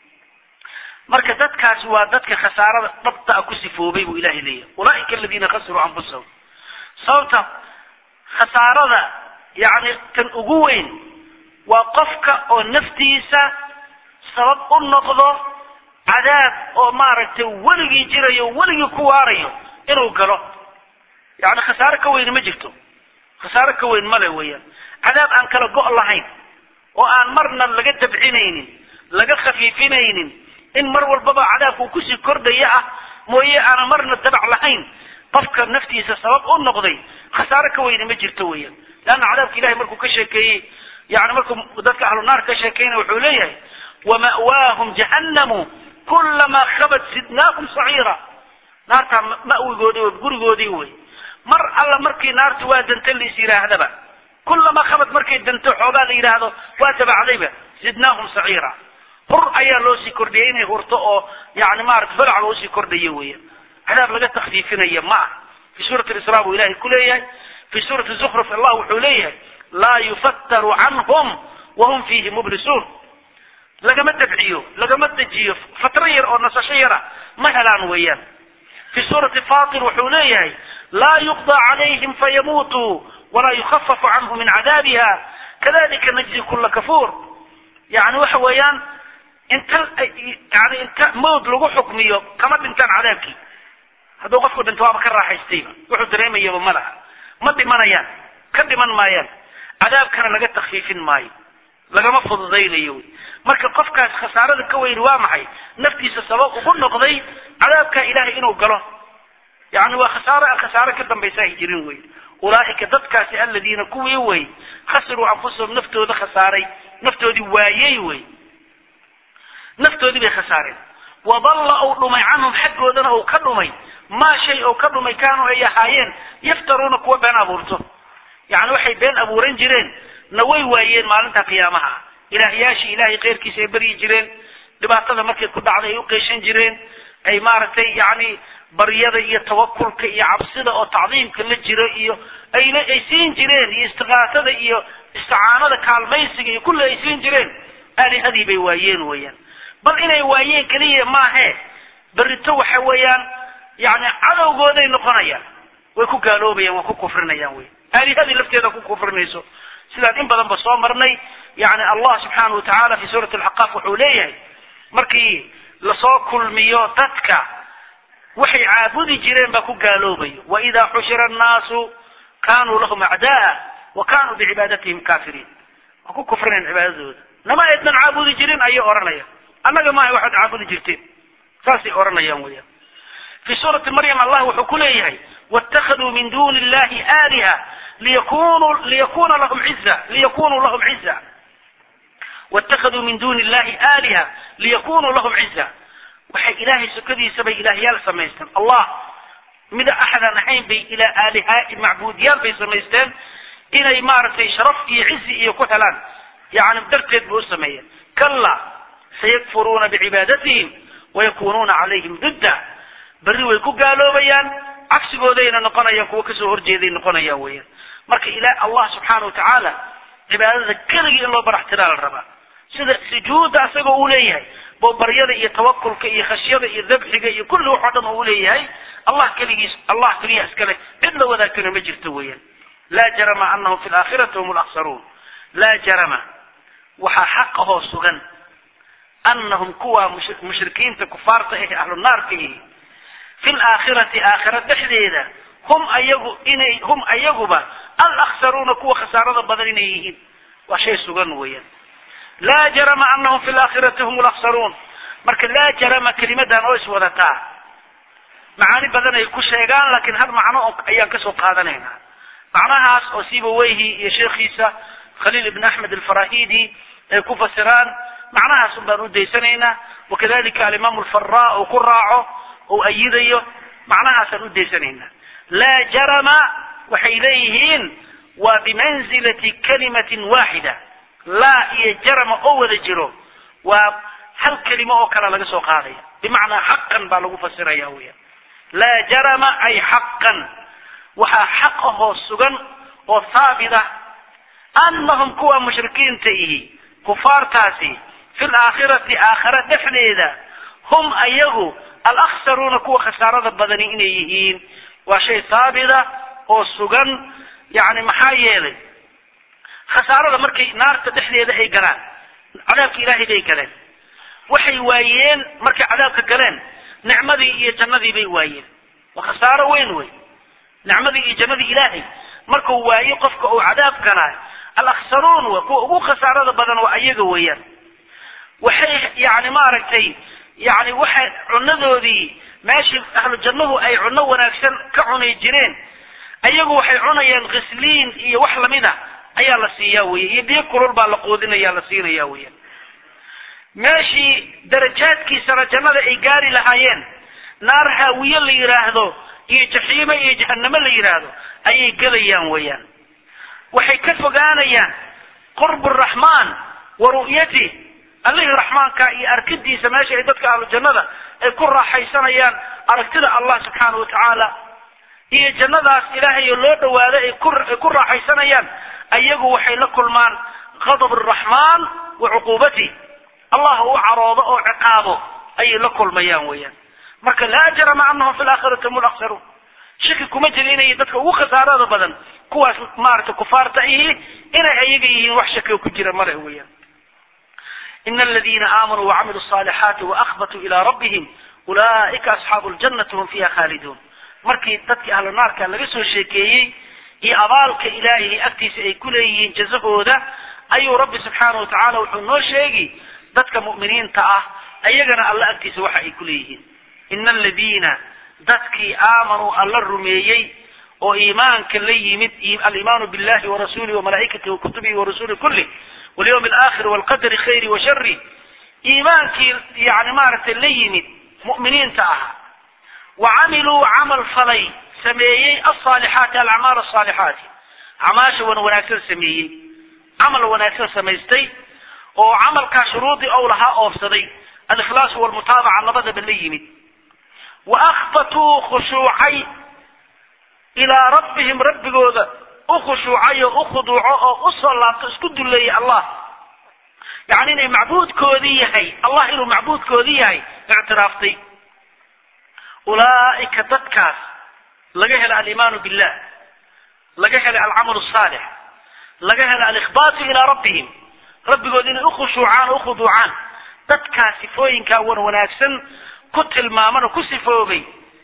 marka dadkaasi waa dadka khasaarada dhabta a ku sifoobay buu ilahay leeyahay ulaaika aladiina khasiruu anfusahum sababta khasaarada yani tan ugu weyn waa qofka oo naftiisa sabab u noqdo cadaab oo maaragtay weligii jirayo weligii ku waarayo inuu galo yani khasaare ka weyni ma jirto khasaare ka weyn male weeyaan cadaab aan kala go' lahayn oo aan marna laga dabcinaynin laga khafiifinaynin in mar walbaba cadaabka uu kusii kordhaya ah mooye aanan marna dabac lahayn qofka naftiisa sabab u noqday khasaare ka weyne ma jirto weeyaan leanna cadaabka ilahay markuu ka sheekeeyey yani markuu dadka ahlu naar ka sheekeynaya wuxuu leeyahay wama'waahum jahannamu kulamaa khabat sidnaahum saciira naartaa ma'wigoodii w gurigoodii wey mar alla markii naartu waa danta lais yidhaahdaba kulamaa khabad markay danto xoogaa la yidhaahdo waa tabacdayba zidnaahum saciira hur ayaa loo sii kordhiyay inay hurto oo yani maarata balaca loo sii kordhayo weeyaan cadaab laga takfiifinaya ma ah fi suurati isra buu ilahay ku leeyahay fi suurati zukruf allah wuxuu leeyahay laa yufattaru canhum wahum fiihi mublisuun lagama dabciyo lagama dejiyo fatro yar oo nasasho yara ma helaan weeyaan fi suurati fatir wuxuu leeyahay laa yuqda calayhim fayamuutuu walaa yukhafafu canhu min cadaabiha kadalika najzi kula kafuur yani waxa weeyaan inta yani inta mawd lagu xukmiyo kama dhintaan cadaabkii hadduu qofku dhinto waaba ka raaxaystayba wuxuu dareemayaba ma laha ma dhimanayaan ka dhiman maayaan cadaabkana laga takfiifin maayo lagama fududaynayo wy marka qofkaas khasaarada ka weyni waa maxay naftiisa sabab ugu noqday cadaabka ilahay inuu galo yani waa khasaaro khasaaro ka dambaysa ay jirin wey ulaaika dadkaasi aladiina kuwii wey khasiruu anfusahum naftooda khasaaray naftoodii waayey wey naftoodii bay khasaareen wadalla uu dhumay canhum xaggoodana uu ka dhumay maa shay oo ka dhumay kaanuu ay ahaayeen yaftaruuna kuwa been abuurto yani waxay been abuuran jireen na way waayeen maalinta qiyaamaha ilaahyaashii ilahay keyrkiisa ay beryi jireen dhibaatada markay ku dhacday ay u qeyshan jireen ay maaragtay yani baryada iyo tawakulka iyo cabsida oo tacdiimka la jiro iyo ayna ay siin jireen iyo istiqaasada iyo isticaanada kaalmaysiga iyo kulli ay siin jireen aalihadii bay waayeen weeyaan bal inay waayeen keliya maahe berito waxa weeyaan yani cadowgooday noqonayaan way ku gaaloobayaan waa ku kufrinayaan wey aalihadii lafteeda ku kufrinayso sidaan in badan ba soo marnay yani allah subxaana wa tacaala fi suurati alxaqaaf wuxuu leeyahay markii lasoo kulmiyo dadka waxay caabudi jireen baa ku gaaloobayo waidaa xushira annaasu kanuu lahum acdaa wa kanuu bicibaadatihim kaafiriin waa ku kufrinayan cibaadadooda nama aydnan caabudi jirin ayay odhanayaan annaga maaha waxaad caabudi jirteen saasay odhanayaan weyaan fi suurati maryam allah wuxuu ku leeyahay wاtakaduu min duni illahi aaliha liyakunu liyakuna lahum ciza liyakunuu lahum ciza wاtakaduu min duni illahi aaliha liyakunuu lahum ciza waxay ilaahay sokadiisa bay ilaahyaal samaysteen allah mida axadaan ahayn bay ilaa aaliha macbuudyaal bay samaysteen inay maaragtay sharaf iyo cizi iyo ku helaan yani darteed bay u sameeyeen kala sayakfuruuna bicibaadatihim wayakunuuna calayhim didda berri way ku gaaloobayaan cagsigoodayna noqonayaan kuwa kasoo horjeeday noqonayaan weeyaan marka ila allah subxaana wa tacaala cibaadada keligii in loo baraxtiraa la rabaa sida sujuudda asagoo uu leeyahay bo baryada iyo tawakulka iyo khashyada iyo dabxiga iyo kulli waxoo dhan uu leeyahay allah keligiis allah keliya iskale cid la wadaagtana ma jirto weeyaan laa jarama anahum fi laakhirati hum laksaruun laa jarama waxaa xaqahoo sugan anahum kuwa mushrikiinta kufaarta ah ahlu naarka ihi fi laakhirati aakhira dhexdeeda hum ayagu inay hum ayaguba alaksaruuna kuwa khasaarada badan inay yihiin waa shay sugan weeyaan laa jarama anahum fi laakhirati hum laksaruun marka laa jarama kelimadan oo iswadataa macaani badan ay ku sheegaan laakiin hal macno ayaan kasoo qaadanaynaa macnahaas oo sibaweyhi iyo sheekhiisa khaliil ibn axmed alfarahidi ay ku fasiraan macnahaas un baan u daysanaynaa wakadalika alimaam alfara uu ku raaco ou ayidayo macnahaasaan u daysanaynaa laa jarama waxay leeyihiin waa bimanzilati kalimatin waaxida laa iyo jarama oo wada jiro waa hal kelimo oo kale laga soo qaadaya bimacnaa xaqan baa lagu fasiraya weya laa jarama ay xaqan waxaa xaq ahoo sugan oo haabit ah anahum kuwa mushrikiinta ihi kufaartaasi fi laakhirati aakhira dhexdeeda hum ayagu alaksaruuna kuwa khasaarada badani inay yihiin waa shay haabita oo sugan yani maxaa yeelay khasaarada markay naarta dhexdeeda ay galaan cadaabka ilaahay bay galeen waxay waayeen markay cadaabka galeen nicmadii iyo jannadii bay waayeen waa khasaaro weyn wey nicmadii iyo jannadii ilaahay markuu waayo qofka uu cadaab galaa alaksaruun wa kuwa ugu khasaarada badan waa ayaga weeyaan waxay yani maaragtay yani waxay cunadoodii meeshii ahlu jannuhu ay cunno wanaagsan ka cunay jireen ayagu waxay cunayaan khisliin iyo wax lamida ayaa la siiyaa weye iyo biyo kulul baa la quudinaya la siinaya weya meeshii darajaadkiisana jannada ay gaari lahaayeen naar haawiye la yidhaahdo iyo jaxiime iyo jahanamo la yidhaahdo ayay gelayaan weeyaan waxay ka fogaanayaan qurb raxmaan wa ru'yatih allihii raxmaanka iyo arkidiisa meesha ay dadka ahlu jannada ay ku raaxaysanayaan aragtida allah subxaana wa tacaala iyo jannadaas ilaahay oo loo dhawaado ay kuay ku raaxaysanayaan ayagu waxay la kulmaan qadab araxmaan wa cuquubatih allah u caroodo oo ciqaabo ayay la kulmayaan weeyaan marka laa jarama anahum fi laakhirati hum laksaruun shaki kuma jira inay dadka ugu khasaarada badan kuwaas maaragtay kufaarta ihi inay ayaga yihiin wax shakiga ku jira male weeyaan ina aladiina aamanuu wacamiluu الصaalixaati waakbatuu ilaa rabbihim ulaa'ika asxaabu ljannati hum fiiha khaaliduun markii dadkii ahlu naarka laga soo sheekeeyey iyo abaalka ilaahay agtiisa ay ku leeyihiin jazahooda ayuu rabbi subxaana watacaala wuxuu noo sheegi dadka mu'miniinta ah ayagana alla agtiisa waxa ay ku leeyihiin ina aladiina dadkii aamanuu alla rumeeyey oo iimaanka la yimid alimaanu billahi warasuulihi wamalaa'ikatihi wakutubihi warusuli kulli walyawmi alaakhir walqadari khayri wa shari iimaankii yani maaragtay la yimid mu'miniinta ahaa wa camiluu camal falay sameeyey alsaalixaati alacmaal asaalixaati acmaasha wan wanaagsan sameeyey camal wanaagsan samaystay oo camalkaa shuruudii ou lahaa oofsaday alikhlaasu walmutaabaca labadaba la yimid wa akhbatuu khushuucay ilaa rabbihim rabbigooda u khushuucay oo u khuduuco oo usoo laabto isku duleeyay allah yacni inay macbuudkoodii yahay allah inuu macbuudkoodii yahay ictiraaftay ulaa'ika dadkaas laga hela alimaanu billah laga helay alcamalu asaalix laga hela alikhbaatu ilaa rabbihim rabbigood inay ukhushuucaan oo ukhuduucaan dadkaas sifooyinkaa wan wanaagsan ku tilmaaman oo ku sifoobay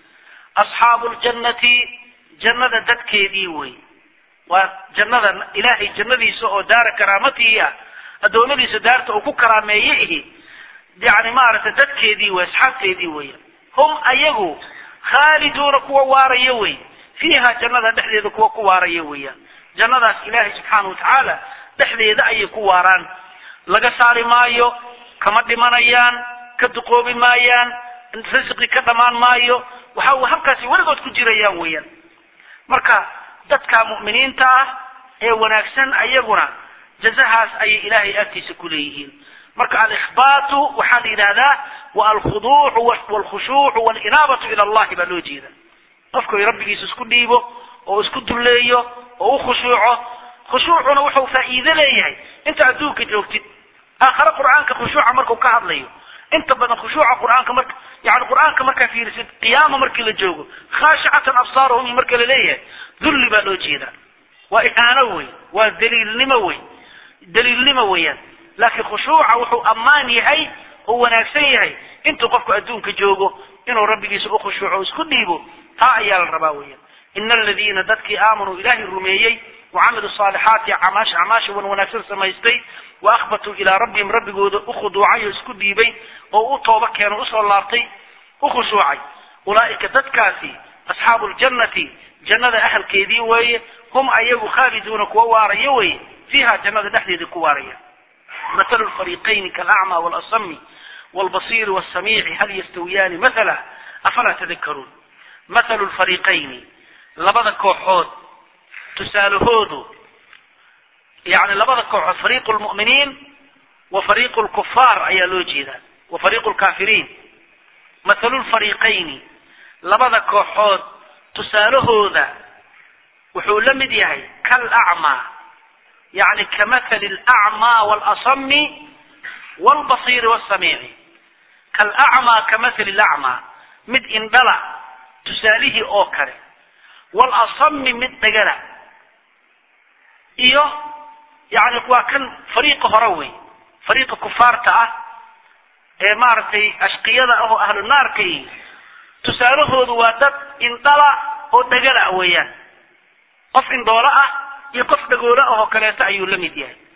asxaabu ljannati jannada dadkeedii wey waa jannada ilaahay jannadiisa oo daara karaamatii ah addoommadiisa daarta uu ku karaameeye ihi yani maaragtay dadkeedii wey asxaabteedii weya hum ayagu khaaliduuna kuwa waaraya wey fiiha jannada dhexdeeda kuwa ku waaraya weeyaan jannadaas ilaahay subxaana watacaala dhexdeeda ayay ku waaraan laga saari maayo kama dhimanayaan ka duqoobi maayaan risqi ka dhamaan maayo waxa halkaasi weligood ku jirayaan weeyaan marka dadka mu'miniinta ah ee wanaagsan ayaguna jazahaas ayay ilaahay agtiisa ku leeyihiin marka alikhbaatu waxaa la yidhahdaa wa alkhuduucu walkhushuucu walinaabatu ila allahi baa loo jeeda qofku rabbigiisa isku dhiibo oo isku dulleeyo oo u khushuuco khushuucuna wuxuu faa'iido leeyahay inta adduunka joogtid aakhare qur'aanka khushuuca markuu ka hadlayo inta badan khushuuca qur'aanka marka yani qur'aanka markaa fiirisid qiyaama markii la joogo khaashicatan absaaruhum marka la leeyahay dulli baa loo jeedaa waa ihaano wey waa daliilnimo wey daliilnimo weeyaan laakiin khushuuca wuxuu ammaan yahay oo wanaagsan yahay intuu qofku adduunka joogo inuu rabbigiisa u khushuuco o isku dhiibo taa ayaa la rabaa weeyaan ina aladiina dadkii aamanuu ilaahay rumeeyey wacamiluu saalixaati acmaasha acmaasha wan wanaagsan samaystay wa akhbatuu ilaa rabbihim rabbigooda u khuduucay oo isku dhiibay oo u tooba keeno usoo laabtay u khushuucay ulaa'ika dadkaasi asxaabu ljannati jannada ahalkeedii weeye hum ayagu khaaliduuna kuwa waaraya weeye fiiha jannada dhexdeeda ku waaraya mathalu lfariiqayni kalacmaa waalasami waalbasiiri waasamiici hal yastawiyaani mathala afalaa tadakaruun mathalu lfariiqayni labada kooxood tusaalahoodu yani labada kooxood fariiqu lmu'miniin wa fariiqu lkufaar ayaa loo jeedaa wa fariiqu lkaafiriin mathalu lfariiqayni labada kooxood tusaalahooda wuxuu la mid yahay kalacmaa yani kamathali alacmaa waalasami waalbasiiri waasamiici kalacmaa kamathali alacmaa mid indhala tusaalihii oo kale waalasami mid dhagala iyo yani waa kan fariiqa hore wey fariiqa kufaarta ah ee maaragtay ashqiyada ah oo ahlu naarkay tusaalahoodu waa dad indhala oo dhagala weeyaan qof indhoolo ah iyo qof dhagoolo ah oo kaleeto ayuu la mid yahay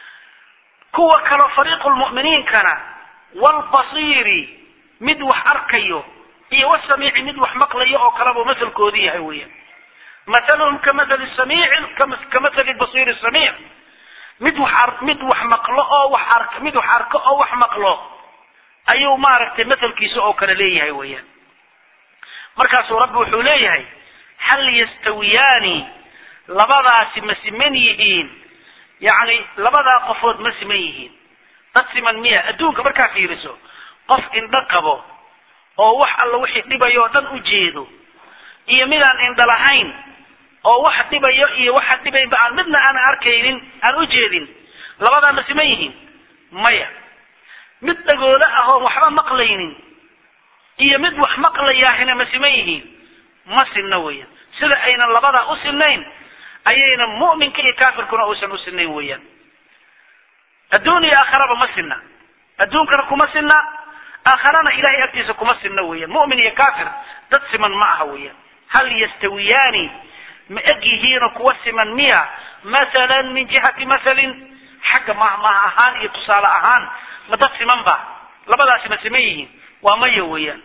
kuwa kaleo fariiqu lmu'miniinkana waalbasiiri mid wax arkayo iyo wasamiici mid wax maqlaya oo kaleba masalkoodii yahay weeyaan mathaluhum kamathali samiicin kamathali basiiri samiic mid wax ar mid wax maqlo oo wax ark mid wax arko oo wax maqlo ayuu maaragtay mathalkiisa oo kale leeyahay weeyaan markaasuu rabbi wuxuu leeyahay hal yastawiyaani labadaasi ma siman yihiin yacni labadaa qofood ma siman yihiin dad siman miya adduunka markaa fiiriso qof indho qabo oo wax alla wixii dhibayo oo dhan u jeedo iyo midaan indho lahayn oo wax dhibayo iyo waxa dhibaynba aan midna aan arkaynin aan u jeedin labadaa ma siman yihiin maya mid dhagoole ah oon waxba maqlaynin iyo mid wax maqlayaahina ma siman yihiin ma sinna weeyaan sida aynan labadaa u sinayn ayayna mu'minka iyo kaafirkuna uusan u sinayn weeyaan adduun iyo aakharaba ma sinna adduunkana kuma sinna aakharana ilahay agtiisa kuma sinna weeyaan mu'min iyo kaafir dad siman ma aha weeyaan hal yastawiyaani ma eg yihiino kuwa siman miya mathalan min jihati mathalin xagga mahmaah ahaan iyo tusaale ahaan ma dad siman ba labadaasi ma siman yihiin waa maya weeyaan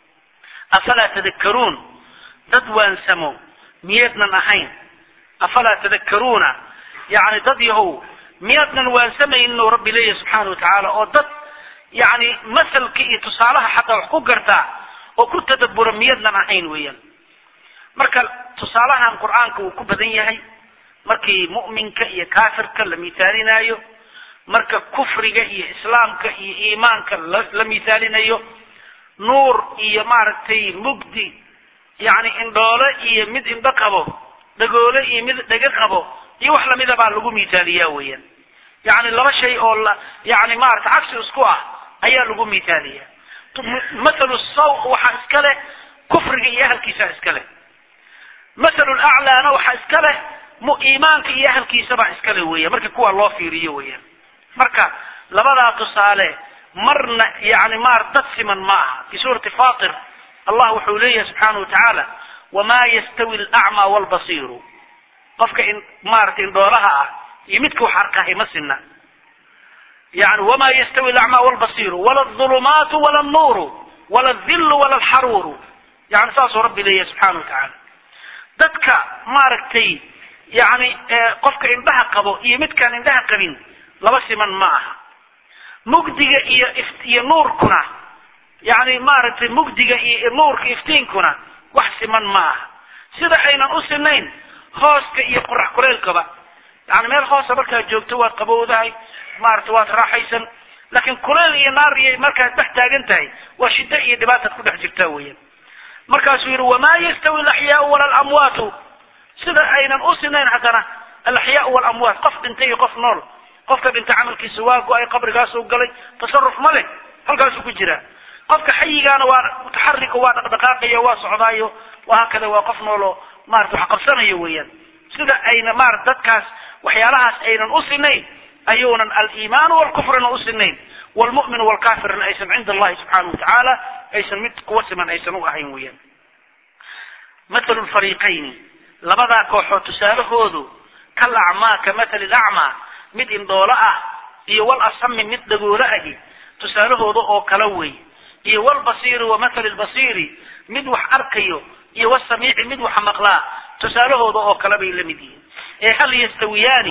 afalaa tadakkaruun dad waansamo miyaednan ahayn afalaa tadakkaruuna yacni dad yahow miyaadnan waansamaynin oo rabbi leeyahy subxaana watacaala oo dad yacni masalka iyo tusaalaha xataa wax ku gartaa oo ku tadabbura miyaadnan ahayn weeyaan marka tusaalahan qur-aanka wuu ku badan yahay markii mu'minka iyo kaafirka la mithaalinaayo marka kufriga iyo islaamka iyo iimaanka la la mithaalinayo nuur iyo maaragtay mugdi yacni indhoole iyo mid indho qabo dhagoole iyo mid dhego qabo iyo wax lamida baa lagu mithaaliyaa weeyaan yacni laba shay oo la yacni maarata cagsi isku ah ayaa lagu mithaaliyaa mathalu saw waxaa iska leh kufriga iyo ahalkiisaa iska leh mathalu laclaana waxaa iska leh mu iimaanka iyo ahalkiisabaa iska leh weeyaan markii kuwa loo fiiriyo weeyaan marka labadaa tusaale marna yani maar dad siman ma aha fi suurati fatir allah wuxuu leeyahay subxaana watacaala wamaa yastawi alacmaa waalbasiiru qofka in maaragtay indhoolaha ah iyo midka wax arkahay ma sinna yani wamaa yastawi alacmaa waalbasiiru wala alظulumaatu wala alnuuru wala aldillu wala alxaruuru yani saasuu rabbi leeyahay subxaana watacaala dadka maaragtay yani qofka indhaha qabo iyo midkaan indhaha qabin laba siman ma aha mugdiga iyo iyo nuurkuna yani maaragtay mugdiga iyo nuurka iftiinkuna wax siman ma aha sida aynan u sinayn hooska iyo qorax kuleylkaba yani meel hoosa markaad joogto waad qabowdahay maaragtay waad raaxaysan laakiin kuleyl iyo naar iyo markaad dhex taagan tahay waa shiddo iyo dhibaataad ku dhex jirtaa weeyaan markaasuu yidhi wamaa yastawi alaxyaau wala alamwaatu sida aynan u sinayn haddana alaxyaau walamwaat qof dhintay iyo qof nool qofka dhinta camalkiisa waa go-ay qabrigaasuu galay tasaruf ma leh halkaasuu ku jiraa qofka xayigaana waa mutaxarika waa dhaqdhaqaaqayo waa socdaayo wahaakada waa qof nooloo maarata wax qabsanayo weeyaan sida ayna maarata dadkaas waxyaalahaas aynan u sinayn ayuunan aliimaanu walkufrina u sinayn wlmu'minu walkafirna aysan cinda allahi subxaana watacaala aysan mid kuwa siman aysan u ahayn weeyaan mathalu lfariiqayni labadaa kooxood tusaalahoodu kal acmaa ka mathali lacmaa mid indhoolo ah iyo wal asami mid dhagoolo ahi tusaalahooda oo kala wey iyo walbasiiri wa mathali lbasiiri mid wax arkayo iyo wasamiici mid wax maqlaa tusaalahooda oo kale bay la mid yihiin ee hal yastawiyaani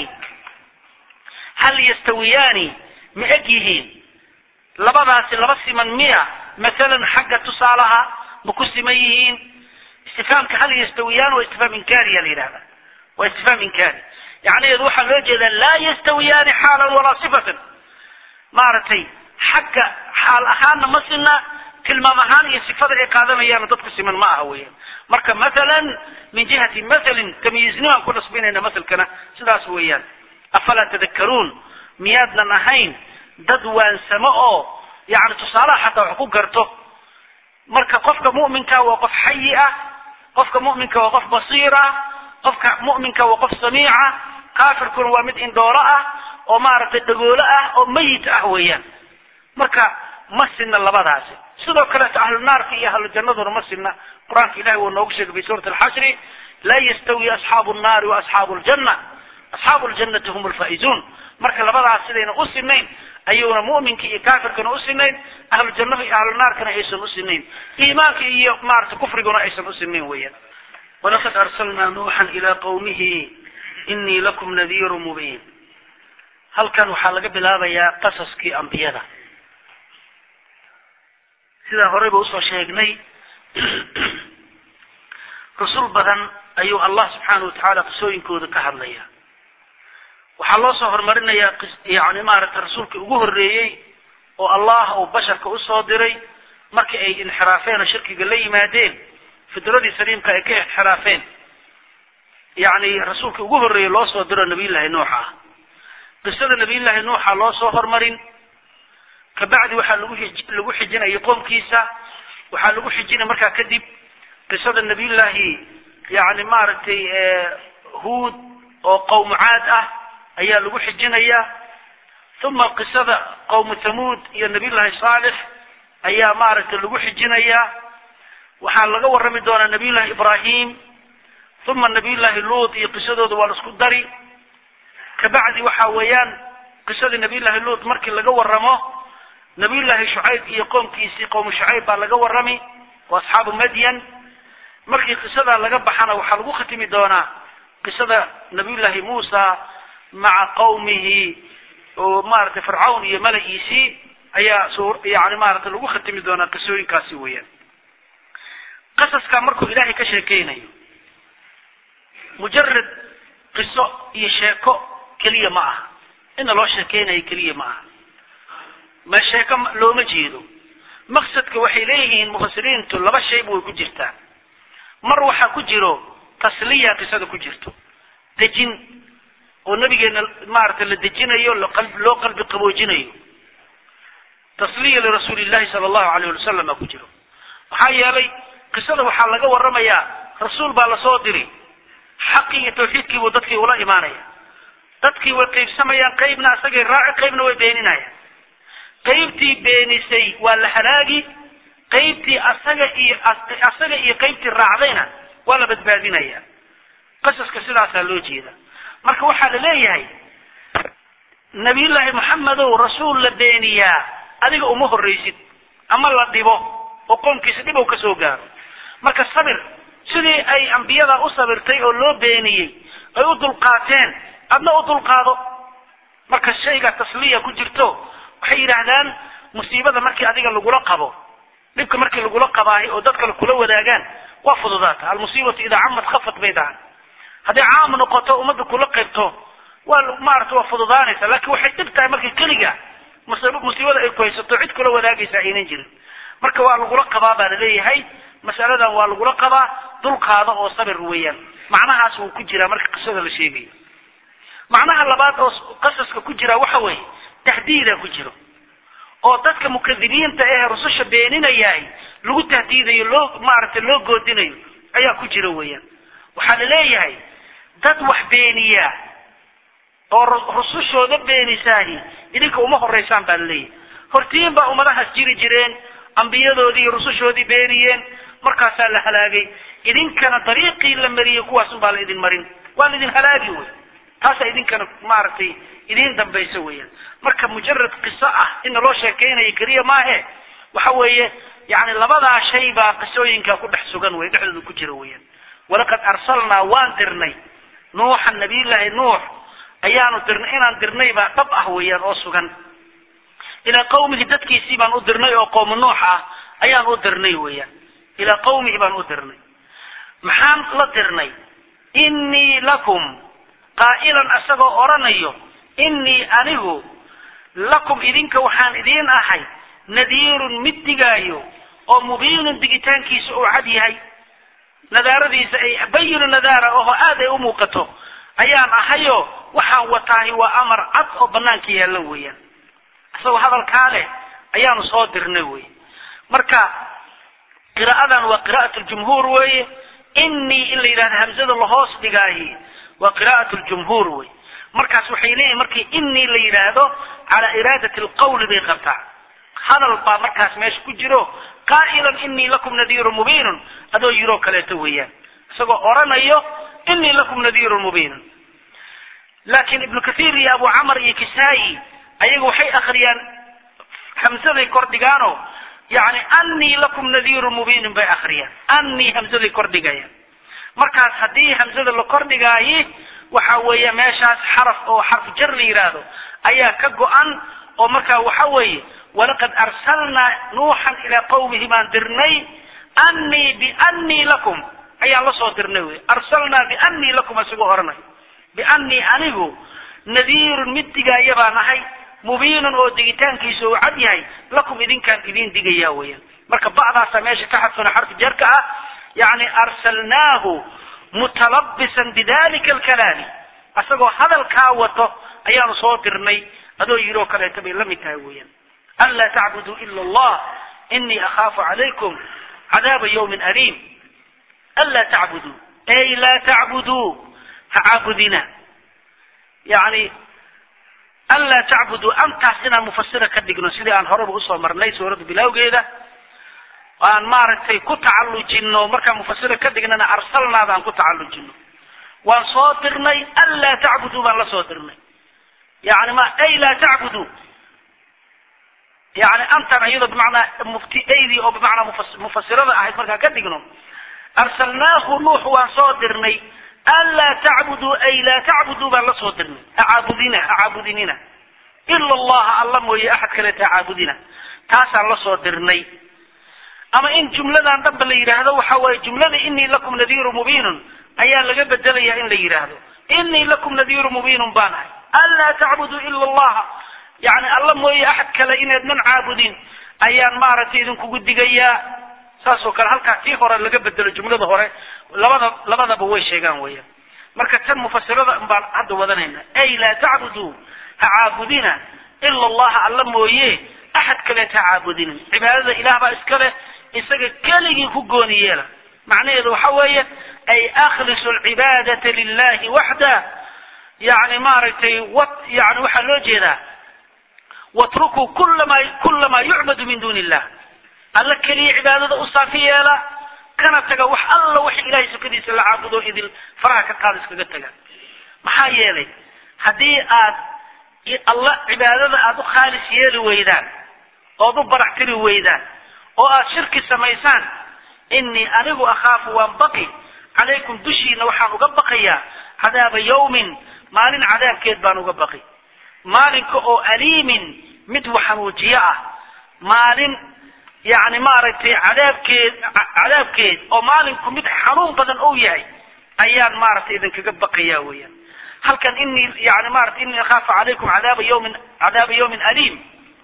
hal yastawiyaani ma eg yihiin labadaasi laba siman miya mathalan xagga tusaalaha ma ku siman yihiin istifaamka hal yastawiyaan waa istifaam inkaariya la yidhahda waa istifaam inkaari yacniheedu waxaa loo jeedaa laa yastawiyaani xaalan walaa sifatan maaragtay xagga xaal ahaanna ma sinna tilmaam ahaan iyo sifada ay qaadanayaana dadku siman ma aha weeyaan marka mathalan min jihati mathalin tamyiiznimaan ku nasbinayna mathalkana sidaas weeyaan afalaa tadakkaruun miyaadnan ahayn dad waansamo oo yani tusaalaha xataa wax ku garto marka qofka mu'minka waa qof xayi ah qofka mu'minka waa qof basiir ah qofka mu'minka waa qof samiica kaafirkuna waa mid indhoolo ah oo maaragtay dhagoolo ah oo mayit ah weeyaan marka ma sinna labadaasi sidoo kaleeto ahlu naarka iyo ahlu jannaduna ma sinna qur-aanka ilahi wuu noogu sheegay fi suurati alxashri laa yastawi asxaabu nnaari wa asxaabu ljanna asxaabu ljannati hum lfaa'izuun marka labadaas sidayna u sinayn ayuuna mu'minka iyo kaafirkana u sinayn ahlu jannaha iyo ahlu naarkana aysan u sinayn iimaanka iyo maarata kufriguna aysan u sinayn weeyaan walaqad arsalnaa nuuxan ilaa qawmihi inii lakum nadiiru mubiin halkan waxaa laga bilaabayaa qasaskii ambiyada sidaan horeyba usoo sheegnay rusul badan ayuu allah subxaana watacaala qisooyinkooda ka hadlaya waxaa loo soo horumarinayaa yani maaragtay rasuulkii ugu horreeyey oo allah uu basharka usoo diray markii ay inxiraafeen oo shirkiga la yimaadeen fidradii saliimka ay ka inxiraafeen yani rasuulkii ugu horreeyey loo soo diro nabiyullaahi nuux ah qisada nabiyullaahi nuuxa loo soo hormarin kabacdi waxaa lagu lagu xijinayay qoomkiisa waxaa lagu xijinay markaa kadib qisada nabiyullaahi yani maaragtay huud oo qowmu caad ah ayaa lagu xijinayaa uma qisada qowmu thamuud iyo nabiyullaahi saalix ayaa maaragtay lagu xijinayaa waxaa laga warrami doonaa nabiyullaahi ibraahim uma nabiyullaahi luut iyo qisadooda waa la isku dari kabacdi waxa weeyaan qisadii nabiyullaahi luut markii laga warramo nabiyullaahi shucayb iyo qoomkiisii qowmu shucayb baa laga warrami oo asxaabu madyan markii qisadaa laga baxana waxaa lagu khatimi doonaa qisada nabiyullaahi muusa maca qawmihi oo maaragtay fircawn iyo mala'iisii ayaa su yani maaragtay lagu khatimi doonaa qisooyinkaasi weeyaan qasaskaa markuu ilaahay ka sheekeynayo mujarad qiso iyo sheeko keliya ma aha ina loo sheekeynayo keliya ma aha ma sheeko looma jeedo maqsadka waxay leeyihiin mufasiriintu laba shayba way ku jirtaa mar waxaa ku jiro tasliya qisada ku jirto dejin oo nabigeena maaragtay la dejinayo loo qalbi qaboojinayo tasliya lirasuuli llahi sala allahu alayh wali wasalam baa ku jiro maxaa yeelay qisada waxaa laga warramayaa rasuul baa lasoo diri xaqii iyo tawxiidkii buu dadkii ula imaanaya dadkii way qaybsamayaan qaybna asagay raaci qaybna way beeninayaan qaybtii beenisay waa la halaagi qaybtii asaga iyo asaga iyo qaybtii raacdayna waa la badbaadinaya qasaska sidaasaa loo jeeda marka waxaa la leeyahay nabiyullaahi maxamedow rasuul la beeniyaa adiga uma horraysid ama la dhibo oo qoomkiisa dhib ou ka soo gaaro marka sabir sidii ay ambiyada u sabirtay oo loo beeniyey ay u dulqaateen adna u dulqaado marka shayga tasliya ku jirto waxay yidhaahdaan musiibada markii adiga lagula qabo dhibka markii lagula qabaahay oo dadkale kula wadaagaan waa fududaata almusiibatu idaa camad khafat bay dhahan hadday caam noqoto ummadda kula qaybto waa maarata waa fududaanaysa laakiin waxay dhib tahay markii keliga musiibada ay ku haysato cid kula wadaagaysa aynan jirin marka waa lagula qabaa baa laleeyahay masaladan waa lagula qabaa dulqaada oo sabir weeyaan macnahaas wuu ku jiraa marka qisada la sheegayo macnaha labaad oo qasaska ku jira waxa weeye tahdiida ku jiro oo dadka mukadibiinta ee rususha beeninayahay lagu tahdiidayo loo maaragtay loo goodinayo ayaa ku jira weeyaan waxaa la leeyahay dad wax beeniyaa oo rusushooda beenisaahi idinka uma horeysaan baa laleeyahay hortiin baa ummadahaas jiri jireen ambiyadoodii iyo rusushoodii beeniyeen markaasaa la halaagay idinkana dariiqii la mariyey kuwaasun baa la idin marin waa la idin halaagi wey taasaa idinkana maaragtay idiin dambaysa weeyaan marka mujarad qiso ah ina loo sheekeynayo keliya maahe waxa weeye yani labadaa shay baa qisooyinka ku dhex sugan wey dhexdooda ku jira weeyaan walaqad arsalnaa waan dirnay nuuxa nabiyullaahi nuux ayaanu dirnay inaan dirnay baa dhab ah weeyaan oo sugan ilaa qawmihi dadkiisii baan u dirnay oo qowmu nuux ah ayaan u dirnay weeyaan ilaa qawmihi baan u dirnay maxaan la dirnay innii lakum qaa'ilan asagoo odhanayo innii anigu lakum idinka waxaan idiin ahay nadiirun mid digaayo oo mubiinun digitaankiisa uu cad yahay nadaaradiisa ay bayinu nadaara oho aad ay u muuqato ayaan ahayo waxaan wataahi waa amar cad oo banaanka yaalla weeyaan isagoo hadalkaa leh ayaanu soo dirnay wey marka qiraa'adan waa qiraa'at ljumhuur weeye innii in la yidhahdo hamzada lahoos dhigaahi waa qiraa'at ljumhuur wey markaas waxay leeyihin markii innii la yidhaahdo calaa iraadati alqawli bay qabtaa hadal baa markaas meesha ku jiro qaa'ilan innii lakum nadiirun mubiinun adoo yiroo kaleeto weeyaan isagoo odhanayo innii lakum nadiirun mubiinun laakiin ibnu kathiir iyo abu camar iyo kisaayi ayaga waxay akriyaan hamsaday kordhigaano yani anii lakum nadiirun mubiinin bay akriyaan anii hamsaday kordhigayaan markaas haddii hamsada la kordhigaayi waxa weeye meeshaas xaraf oo xarf jar la yidhaahdo ayaa ka go-an oo markaa waxa weeye walaqad arsalnaa nuuxan ilaa qawmihi baan dirnay anii bianii lakum ayaan la soo dirnay wey arsalnaa bianii lakum isagoo oranay bianii anigu nadiirun mid digaaya baan ahay mubiinun oo digitaankiisa uu cad yahay lakum idinkaan idin digaya weeyaan marka ba'daasa meesha ka xadfana xarfi jarka ah yani arsalnaahu mutalabisan bidalika alkalaami asagoo hadalkaa wato ayaanu soo dirnay adoo yidhi oo kaleeto bay la mid tahay weeyaan anlaa tacbuduu ila allah inii akhaafu calaykum cadaaba yawmin aliim anlaa tacbuduu ay laa tacbuduu ha caabudina yani anlaa tacbuduu antaas inaan mufasira ka dhigno sidii aan horeba usoo marnay suuradda bilawgeeda aan maaragtay ku tacallujino markaan mufasira ka dhignana arsalnaada aan ku tacallujino waan soo dirnay anlaa tacbuduu baan la soo dirnay yani ma ay laa tacbuduu yani antan iyadoo bimacnaa muftiaydii oo bimacnaa mufas- mufasirada ahayd markaan ka dhigno arsalnaahu nuux waan soo dirnay anlaa tacbuduu ay laa tacbuduu baan la soo dirnay hacaabudina hacaabudinina ila allaha alla mooye axad kaleeta hacaabudina taasaan la soo dirnay ama in jumladan dhanba la yidhaahdo waxa waaye jumlada inii lakum nadiiru mubiinun ayaa laga bedelaya in la yidhaahdo inii lakum nadiiru mubiinun baan ahay anlaa tacbuduu ila allaha yani alla mooye axad kale inaydnan caabudin ayaan maaragtay idinkugu digayaa saas oo kale halkaa tii hore laga bedelo jumlada hore labada labadaba way sheegaan weeyaan marka tan mufasirada baan hadda wadanayna ay laa tacbuduu ha caabudina ila allaha alla mooye axad kaleeta ha caabudinin cibaadada ilaah baa iska leh isaga keligii ku gooni yeela macnaheedu waxa weeye ay akhlisu alcibaadata lilahi waxda yani maaragtay wat yani waxaa loo jeedaa watrukuu kula ma kula maa yucbadu min duuni illah alla keliya cibaadada u saafi yeela kana taga wax alla wax ilahay sukadiisa la caabudo idil faraha ka qaada iskaga taga maxaa yeelay haddii aad alla cibaadada aada u khaalis yeeli weydaan ood u barax tiri weydaan oo aad shirki samaysaan inii anigu akhaafu waan baqi calaykum dushiina waxaan uga baqayaa cadaaba yawmin maalin cadaabkeed baan uga baqi maalinka oo aliimin mid waxanuujiyo ah maalin yani maaragtay cadaabkeed cadaabkeed oo maalinku mid xanuun badan ou yahay ayaan maaragtay idinkaga baqaya weeyaan halkan inii yani maratay inii akhaafu calaykum cadaaba yawmin cadaaba yawmin aliim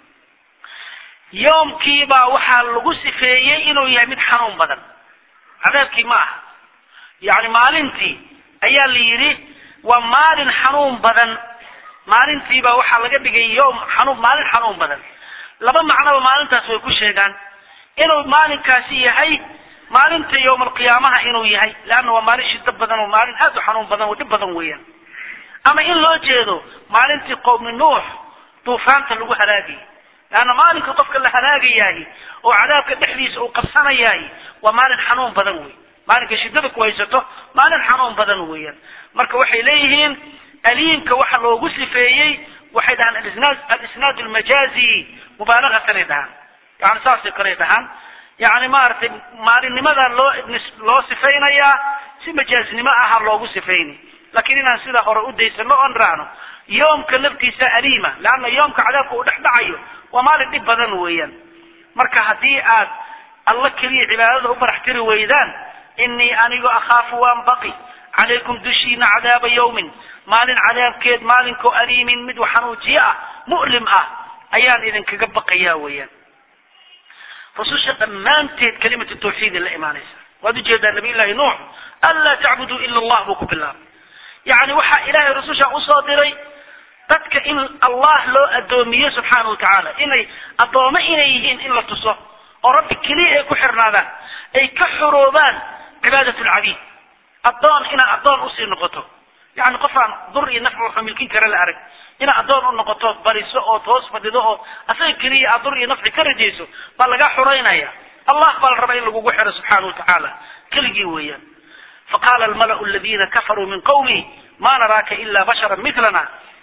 yoomkiibaa waxaa lagu sifeeyey inuu yahay mid xanuun badan cadaabkii ma aha yani maalintii ayaa la yidhi waa maalin xanuun badan maalintiibaa waxaa laga dhigay yom xanuun maalin xanuun badan laba macnoba maalintaas way ku sheegaan inuu maalinkaasi yahay maalinta yowma alqiyaamaha inuu yahay leanna waa maalin shida badan oo maalin aad u xanuun badan oo dhib badan weeyaan ama in loo jeedo maalintii qowmi nuux duufaanta lagu halaagayay leanna maalinka qofka la halaagayahay oo cadaabka dhexdiisa uu qabsanayahay waa maalin xanuun badan wey maalinka shidada ku haysato maalin xanuun badan weeyaan marka waxay leeyihiin aliimka waxa loogu sifeeyey waxay dhahaan alisnaad alisnaad almajaazi mubaalagatanay dhahaan yani saasay kaley dhahaan yani maaragtay maalinnimadaa loo loo sifaynayaa si majaaznimo aha loogu sifayni laakiin inaan sidaa hore u daysano oon raacno yoomka laftiisa aliima leanna yoomka cadaabka uu dhex dhacayo waa maalin dhib badan weeyaan marka haddii aad alla keliya cibaadada u barax tiri weydaan inii anigu akhaafu waan baqi calaykum dushiina cadaaba yawmin maalin cadaabkeed maalinkoo aliimin mid xanuujiye ah mu'lim ah ayaan idinkaga baqayaa weeyaan rususha dhammaanteed kalimatu tawxiida la imaanaysa waad ujeedaa nabiy llahi nuux anlaa tacbuduu ila allah buu ku bilaabay yacni waxaa ilaahay rususha usoo diray dadka in allah loo addoomiyo subxaana wa tacaala inay addoome inay yihiin in la tuso oo rabbi keliya ay ku xirnaadaan ay ka xuroobaan cibaadat lcabiid addoon inaad addoon usii noqoto yani qof aan dur iyo nafc wuxuu milkin kara la arag inaad addoon u noqoto bariso ood hoos fadhido oo asaga keliya aad dur iyo nafci ka rajayso baa lagaa xureynaya allah baa la rabaa in lagugu xiro subxaana wa tacaala keligii weeyaan faqala almalau aladina kafaruu min qawmi ma naraaka ila bashara milana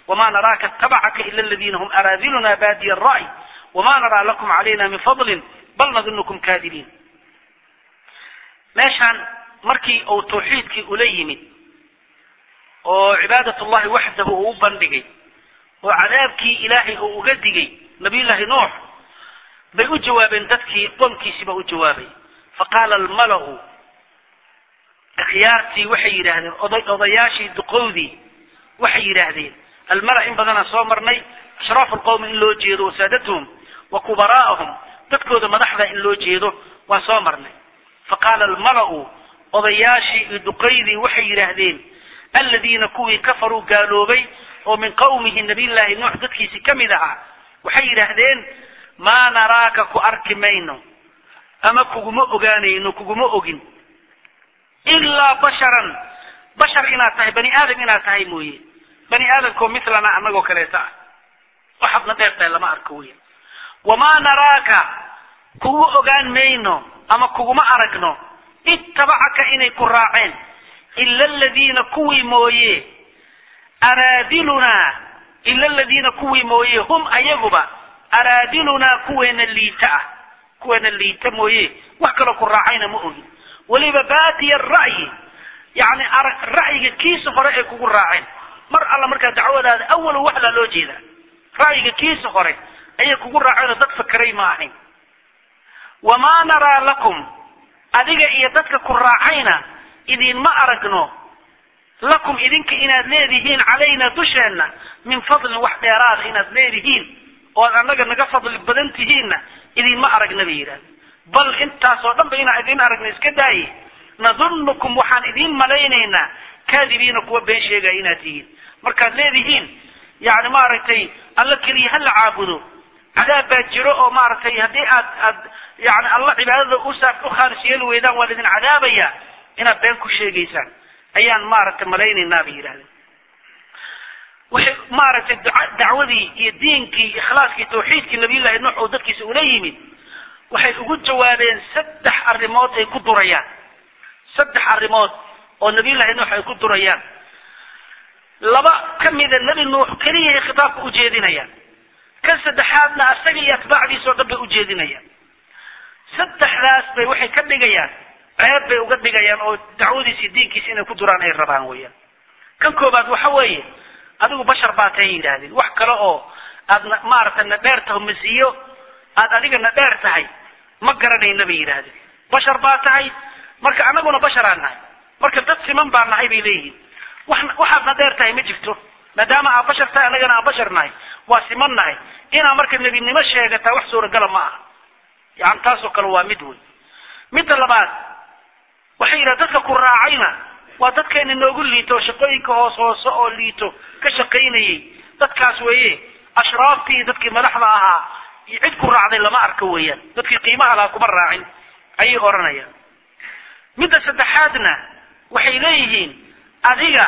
wama naraaka tabacaka ila aladiina hum araadiluna baadiya alra'y wama naraa lakum calayna min fadlin bal nadunukum kaadibiin meeshaan markii uu tawxiidkii ula yimid oo cibaadat ullahi waxdahu uu u bandhigay oo cadaabkii ilaahay uu uga digay nabiyullaahi nuux bay u jawaabeen dadkii qoomkiisiiba u jawaabay faqaala almalau akhyaartii waxay yidhaahdeen oday odayaashii duqowdii waxay yidhaahdeen almala in badanaa soo marnay ashraafu lqowmi in loo jeedo wasaadatuhum wa kubaraa'ahum dadkooda madaxda in loo jeedo waan soo marnay faqaala almalau odayaashii iyo duqaydii waxay yidhaahdeen aladiina kuwii kafaruu gaaloobay oo min qawmihi nabiyllaahi nuux dadkiisi ka mid ahaa waxay yidhaahdeen maa naraaka ku arki mayno ama kuguma ogaanayno kuguma ogin ilaa basharan bashar inaad tahay bani aadam inaad tahay mooye bani aadamkoo milana anagoo kaleeta ah waxaadna dheer tahay lama arko weya wamaa naraaka kugu ogaan mayno ama kuguma aragno ittabacaka inay ku raaceen ila aladiina kuwii mooye araadilunaa ila aladiina kuwii mooye hum ayaguba araadilunaa kuweena liita ah kuweena liita mooye wax kaloo ku raacayna ma ogin weliba baadiya ra'yi yani ra'yiga kiisa hore ay kugu raaceen mar alla markaa dacwadaada awalo waxlaa loo jeedaa ra'yiga kiisa hore ayay kugu raaceen oo dad fakeray ma ahayn wamaa naraa lakum adiga iyo dadka ku raacayna idinma aragno lakum idinka inaad leedihiin calayna dusheenna min fadlin wax dheeraada inaad leedihiin oad annaga naga fadli badan tihiinna idinma aragna bay yidhahda bal intaasoo dhan ba inaan idin aragna iska daaye nadunnukum waxaan idiin malaynaynaa kaadibiina kuwa been sheegaya inaad tihiin markaad leedihiin yani maaragtay alla keliya ha la caabudo cadaab baa jiro oo maaragtay haddii aad aad yani alla cibaadada usaa u khaalis yeeli weydaan waa idin cadaabaya inaad been ku sheegaysaan ayaan maaragtay malaynaynaa bay yidhahdeen waxay maaragtay dacwadii iyo diinkii ikhlaaskii tawxiidkii nabiyullahi nuux oo dadkiisa ula yimid waxay ugu jawaabeen saddex arrimood ay ku durayaan saddex arrimood oo nabiyullahi nuux ay ku durayaan laba ka mida nebi nuux keliyahay khitaabka ujeedinayaan kan saddexaadna asaga iyo atbaacdiisa oo dhan bay ujeedinayaan saddexdaas bay waxay ka dhigayaan ceeb bay uga dhigayaan oo dacwadiisi diinkiisa inay ku duraan ay rabaan weeyaan kan koobaad waxa weeye adigu bashar baa tahay yidhaahdeen wax kale oo aad na maaragtay na dheer taho masiyo aad adiga na dheer tahay ma garanayna bay yidhaahdeen bashar baa tahay marka anaguna basharaan nahay marka dad siman baa nahay bay leeyihiin wax waxaad na dheer tahay ma jirto maadaama aad bashar tahay annagana aan bashar nahay waa siman nahay inaa marka nebinimo sheegataa wax suuragala ma aha yani taasoo kale waa mid wey midda labaad waxay yidhaha dadka ku raacayna waa dadkeena noogu liito oo shaqooyinka hoos hoose oo liito ka shaqaynayay dadkaas weeye ashraaftii iyo dadkii madaxda ahaa iyo cid ku raacday lama arko weeyaan dadkii qiimaha lahaa kuma raacin ayay odhanayaan midda saddexaadna waxay leeyihiin adiga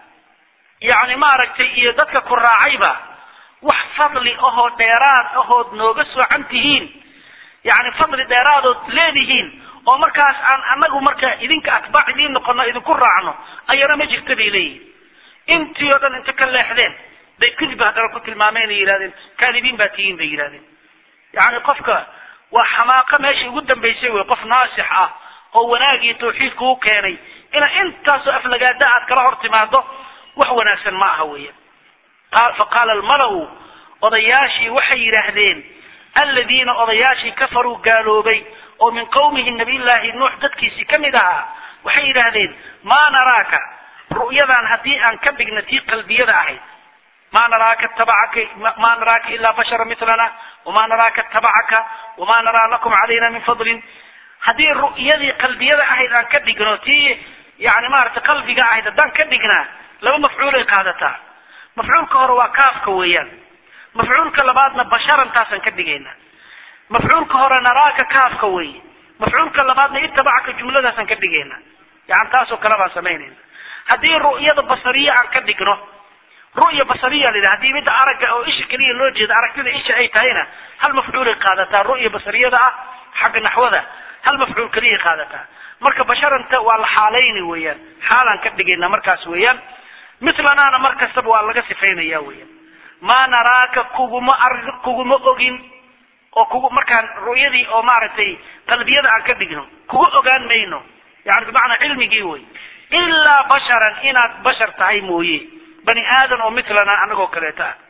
yacni maaragtay iyo dadka ku raacayba wax fadli ahoo dheeraad ahood nooga soocan tihiin yacni fadli dheeraadood leedihiin oo markaas aan anagu marka idinka atbaac idiin noqono idinku raacno ayana ma jirta bay leeyihin intii oo dhan inta ka leexdeen bay kudib haddana ku tilmaameen ay yidhahdeen kaadibiin baa tihiin bay yidhahdeen yacni qofka waa xamaaqo meeshii ugu dambaysay wey qof naasix ah oo wanaag iyo tawxiid kuu keenay ina intaasoo aflagaada aad kala hor timaado wax wanaagsan ma aha weya fa qaala almalau odayaashii waxay yidhaahdeen aladiina odayaashii kafaruu gaaloobay oo min qawmihi nabiyllaahi nuux dadkiisii ka mid ahaa waxay yidhaahdeen maa naraaka ru'yadan haddii aan ka dhigna tii qalbiyada ahayd ma naraaka tabacaka ma naraaka ilaa bashara milana wama naraaka tabacaka wama naraa lakum calayna min fadlin haddii ru'yadii qalbiyada ahayd aan ka dhigno tii yani maaragtay qalbiga ahayd haddaan ka dhignaa laba mafcuulay qaadataa mafcuulka hore waa kaafka weeyaan mafcuulka labaadna basharantaasaan ka dhigaynaa mafcuulka hore naraaka kaafka weeye mafcuulka labaadna itabacaka jumladaasaan ka dhigayna yani taasoo kale baan samaynayna haddii ru'yada basariya aan ka dhigno ru'ya basariya la yidhaha hadii midda aragga oo isha keliya loo jeeda aragtida isha ay tahayna hal mafcuulay qaadataa ru'ya basariyada ah xagga naxwada hal mafcuul keliyay qaadataa marka basharanta waa la xaalayni weeyaan xaalaan ka dhigayna markaas weeyaan mitlanaana mar kastaba waa laga sifaynaya weeyaan maa naraaka kuguma ar kuguma ogin oo kugu markaan ru'yadii oo maaragtay qalbiyada aan ka dhigno kugu ogaan mayno yani bimacnaa cilmigii wey ilaa basharan inaad bashar tahay mooye bani aadan oo mitlana anagoo kaleeta ah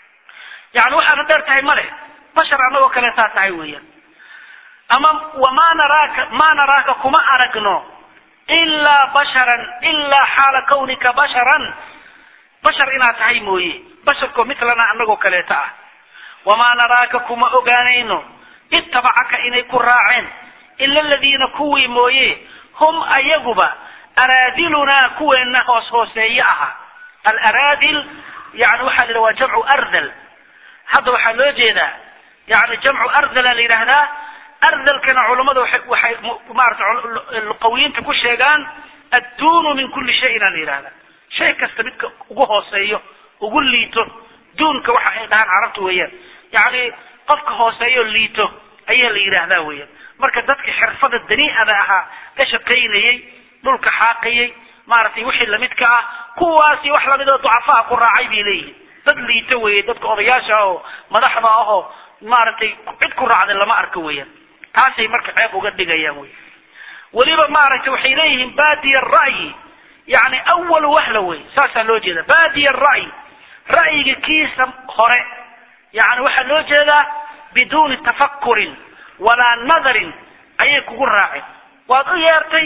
yani waxaana dheer tahay ma leh bashar anagoo kaleetaa tahay weeyaan ama wamaa naraaka maa naraaka kuma aragno ilaa basharan ilaa xaala kawnika basharan bashar inaad tahay mooye basharkoo mitlana anagoo kaleeta ah wamaa naraaka kuma ogaanayno ittabacaka inay ku raaceen ila aladiina kuwii mooye hum ayaguba araadilunaa kuweena hoos hooseeye ahaa alaraadil yani waxaa la yidhaha waa jamcu ardal hadda waxaa loo jeedaa yani jamcu ardala la yidhaahdaa ardalkana culammada waxay waxay maarata luqawiyiinta ku sheegaan adduunu min kulli shayin aa la yidhahdaa shay kasta midka ugu hooseeyo ugu liito duunka waxa ay dhahaan carabta weeyaan yani qofka hooseeyo liito ayaa la yidhaahdaa weeyaan marka dadka xirfada daniicada ahaa ka shaqaynayey dhulka xaaqayey maaragtay wixii lamidka ah kuwaasi wax lamid oo ducafaha ku raacay bay leeyihin dad liito weeye dadka odayaasha ah oo madaxda ahoo maaragtay cid ku raacday lama arko weeyaan taasay marka ceeb uga dhigayaan wey weliba maaragtay waxay leeyihiin baadiya ra'yi yani awal wahla wey saasaa loo jeeda baadiya ra'yi ra'yiga kiisa hore yani waxaa loo jeedaa biduuni tafakurin walaa nadarin ayay kugu raaceen waad u yeertay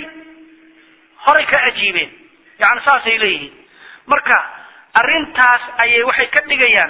horay ka ajiibeen yani saasay leeyihiin marka arrintaas ayay waxay ka dhigayaan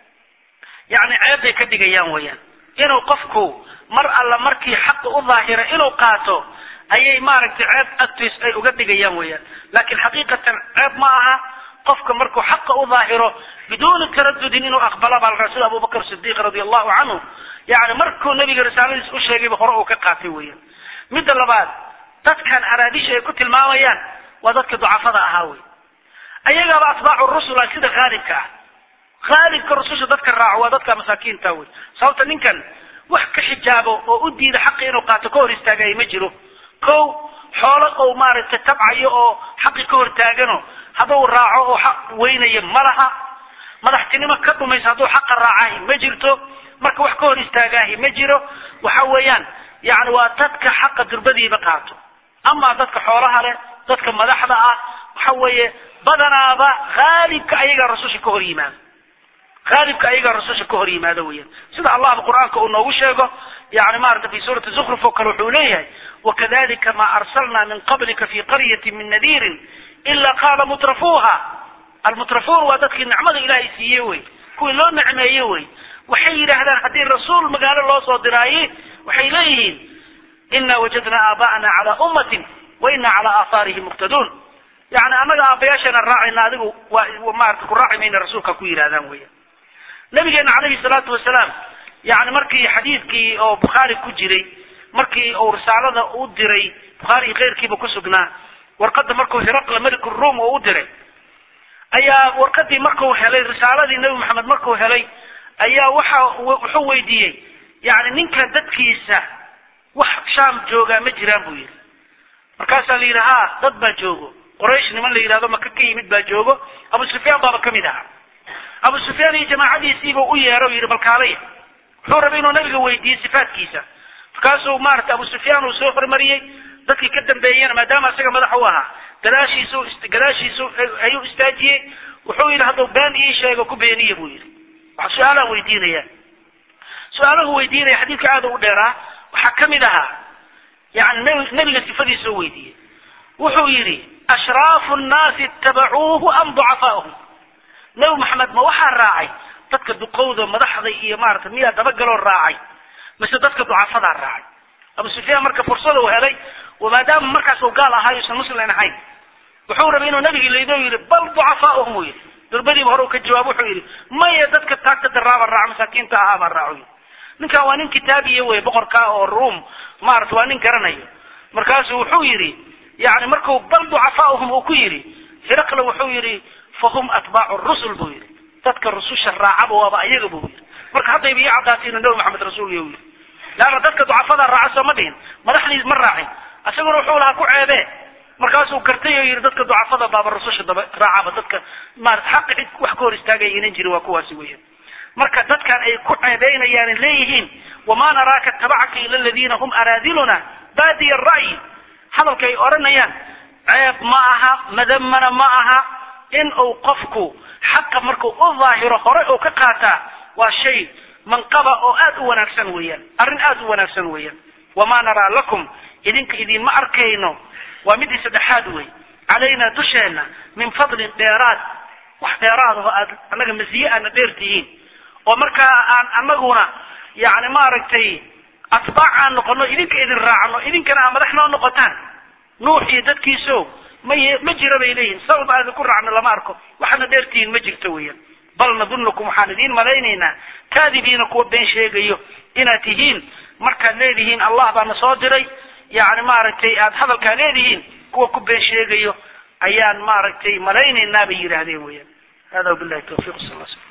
yani ceebbay ka dhigayaan weeyaan inuu qofku mar alla markii xaqa u daahira inuu qaato ayay maaragtay ceeb agtiis ay uga dhigayaan weeyaan laakiin xaqiiqatan ceeb ma aha qofka markuu xaqa u daahiro biduuni taradudin inuu aqbala baa la sida abubakr sidiiq radi allahu canhu yani markuu nabiga risaaladiis u sheegayba hore uu ka qaatay weeyaan midda labaad dadkan araadisha ay ku tilmaamayaan waa dadka ducafada ahaa wey ayagaaba atbaacu rusula sida haalibka ah haalibka rususha dadka raaco waa dadka masaakiinta wey sababta ninkan wax ka xijaabo oo u diida xaqi inuu qaato ka hor istaagaya ma jiro ko xoolo ou maaragtay tabcayo oo xaqi ka hor taagano hadduu raaco oo xaq weynayo ma laha madaxtinimo ka dhumaysa hadduu xaqa raacahi ma jirto marka wax ka hor istaagaahi ma jiro waxa weeyaan yani waa dadka xaqa durbadiiba qaato ama dadka xoolaha leh dadka madaxda ah waxa weeye badanaaba haalibka ayagaa rasusha ka hor yimaado haalibka ayagaa rasusha ka hor yimaado weeyaan sida allahba qur-aanka uu noogu sheego yani maarata fi suurati zukruf oo kale wuxuu leeyahay wakadalika ma arsalna min qablika fi qaryati min nadiirin ila qaala mutrafuuha almutrafuun waa dadkii nicmada ilaahay siiye wey kuwii loo nicmeeye wey waxay yidhaahdaan haddii rasuul magaalo loo soo diraaye waxay leeyihiin ina wajadna aaba'ana calaa ummatin wa ina calaa aahaarihim muqtaduun yani annaga aabayaasheena raacayna adigu waa maarata ku raaci mayna rasuulka ku yidhahdaan weya nabigeena calayhi salaatu wasalaam yani markii xadiidkii oo bukhaari ku jiray markii uu risaalada u diray bukhaari iyo keyrkiiba ku sugnaa warqadda markuu hiraqla meliku ruum oo u diray ayaa warqadii markuu helay risaaladii nebi maxamed markuu helay ayaa waxa wuxuu weydiiyey yani ninkan dadkiisa wax shaam joogaa ma jiraan buu yidhi markaasaa la yidhi ha dad baa joogo quraysh niman la yidhahdo maka ka yimid baa joogo abu sufyaan baaba kamid ahaa abu sufyaan iyo jamaacadiisiiba u yeero yidhi balkaalaya wuxuu rabay inuu nabiga weydiiyey sifaatkiisa markaasuu maarata abu sufyaan uu soo hormariyey dadkii ka dambeeyena maadaama isaga madax u ahaa gadaashiisu gadaashiisu ayuu istaajiyey wuxuu yidhi hadduu been ii sheego ku beeniya buu yidhi wax su-aalaan weydiinaya su-aalahu weydiinaya xadiidka aada u dheeraa waxaa kamid ahaa yani nb nebiga sifadiisa oo weydiiyey wuxuu yidhi ashraafu nnaasi itabacuuhu am ducafaahum nebi maxamed ma waxaa raacay dadka duqowda madaxda iyo maarata miyaa dabagaloo raacay mise dadka ducafadaa raacay abu sufyaan marka fursada uu helay maadaama markaas uu gaal ahaa yuusan muslim ahayn wuxuu rabay inuu nabigi laydo yidhi bal ducafaahum uu yidhi durbadiiba hore uu ka jawaab wuxuu yidhi maya dadka taagta daraaba raaca masaakiinta ahaa baa raaco yidhi ninkan waa nin kitaabiya wey boqorka oo ruum maarata waa nin garanayo markaasu wuxuu yidhi yani marku bal ducafaahum uu ku yidhi hiraqle wuxuu yidhi fahum atbaacu rusul buu yidhi dadka rususha raacaba waaba ayaga buu yidhi marka haddayba ii caddaatay inuu nabi maxamed rasuul yahu yidhi leanna dadka ducafada raaca soo ma dhihin madaxdiis ma raacin isaguna wuxuu lahaa ku ceebee markaasuu gartay oo yidhi dadka ducafada baaba rususha daba raacaba dadka maarata xaqi cid wax ka hor istaagaya inan jirin waa kuwaasi weeyaan marka dadkan ay ku ceebeynayaan leeyihiin wamaa naraaka tabacaka ila aladiina hum araadiluna baadiya ra'yi hadalka ay odhanayaan ceeb ma aha madamana ma aha in uu qofku xaqa markuu u daahiro hore uu ka qaataa waa shay manqaba oo aad u wanaagsan weeyaan arrin aad u wanaagsan weeyaan wamaa naraa lakum idinka idinma arkayno waa midii saddexaad wey calaynaa dusheenna min fadlin dheeraad wax dheeraad oo aad annaga masiye aadna dheertihiin oo markaa aan anaguna yani maaragtay atbaac aan noqono idinka idin raacno idinkana aa madax noo noqotaan nuux iyo dadkiiso ma y ma jira bay leeyihin sabab aan idinku raacno lama arko waxaadna dheertihiin ma jirto weeyaan bal nadunukum waxaan idiin malaynaynaa kaadibiina kuwa been sheegayo inaad tihiin markaad leedihiin allah baana soo diray yani maaragtay aad hadalkaa leedihiin kuwa ku been sheegayo ayaan maaragtay malaynaynaa bay yidhaahdeen weeyaan hada wabillahi tawfiq sal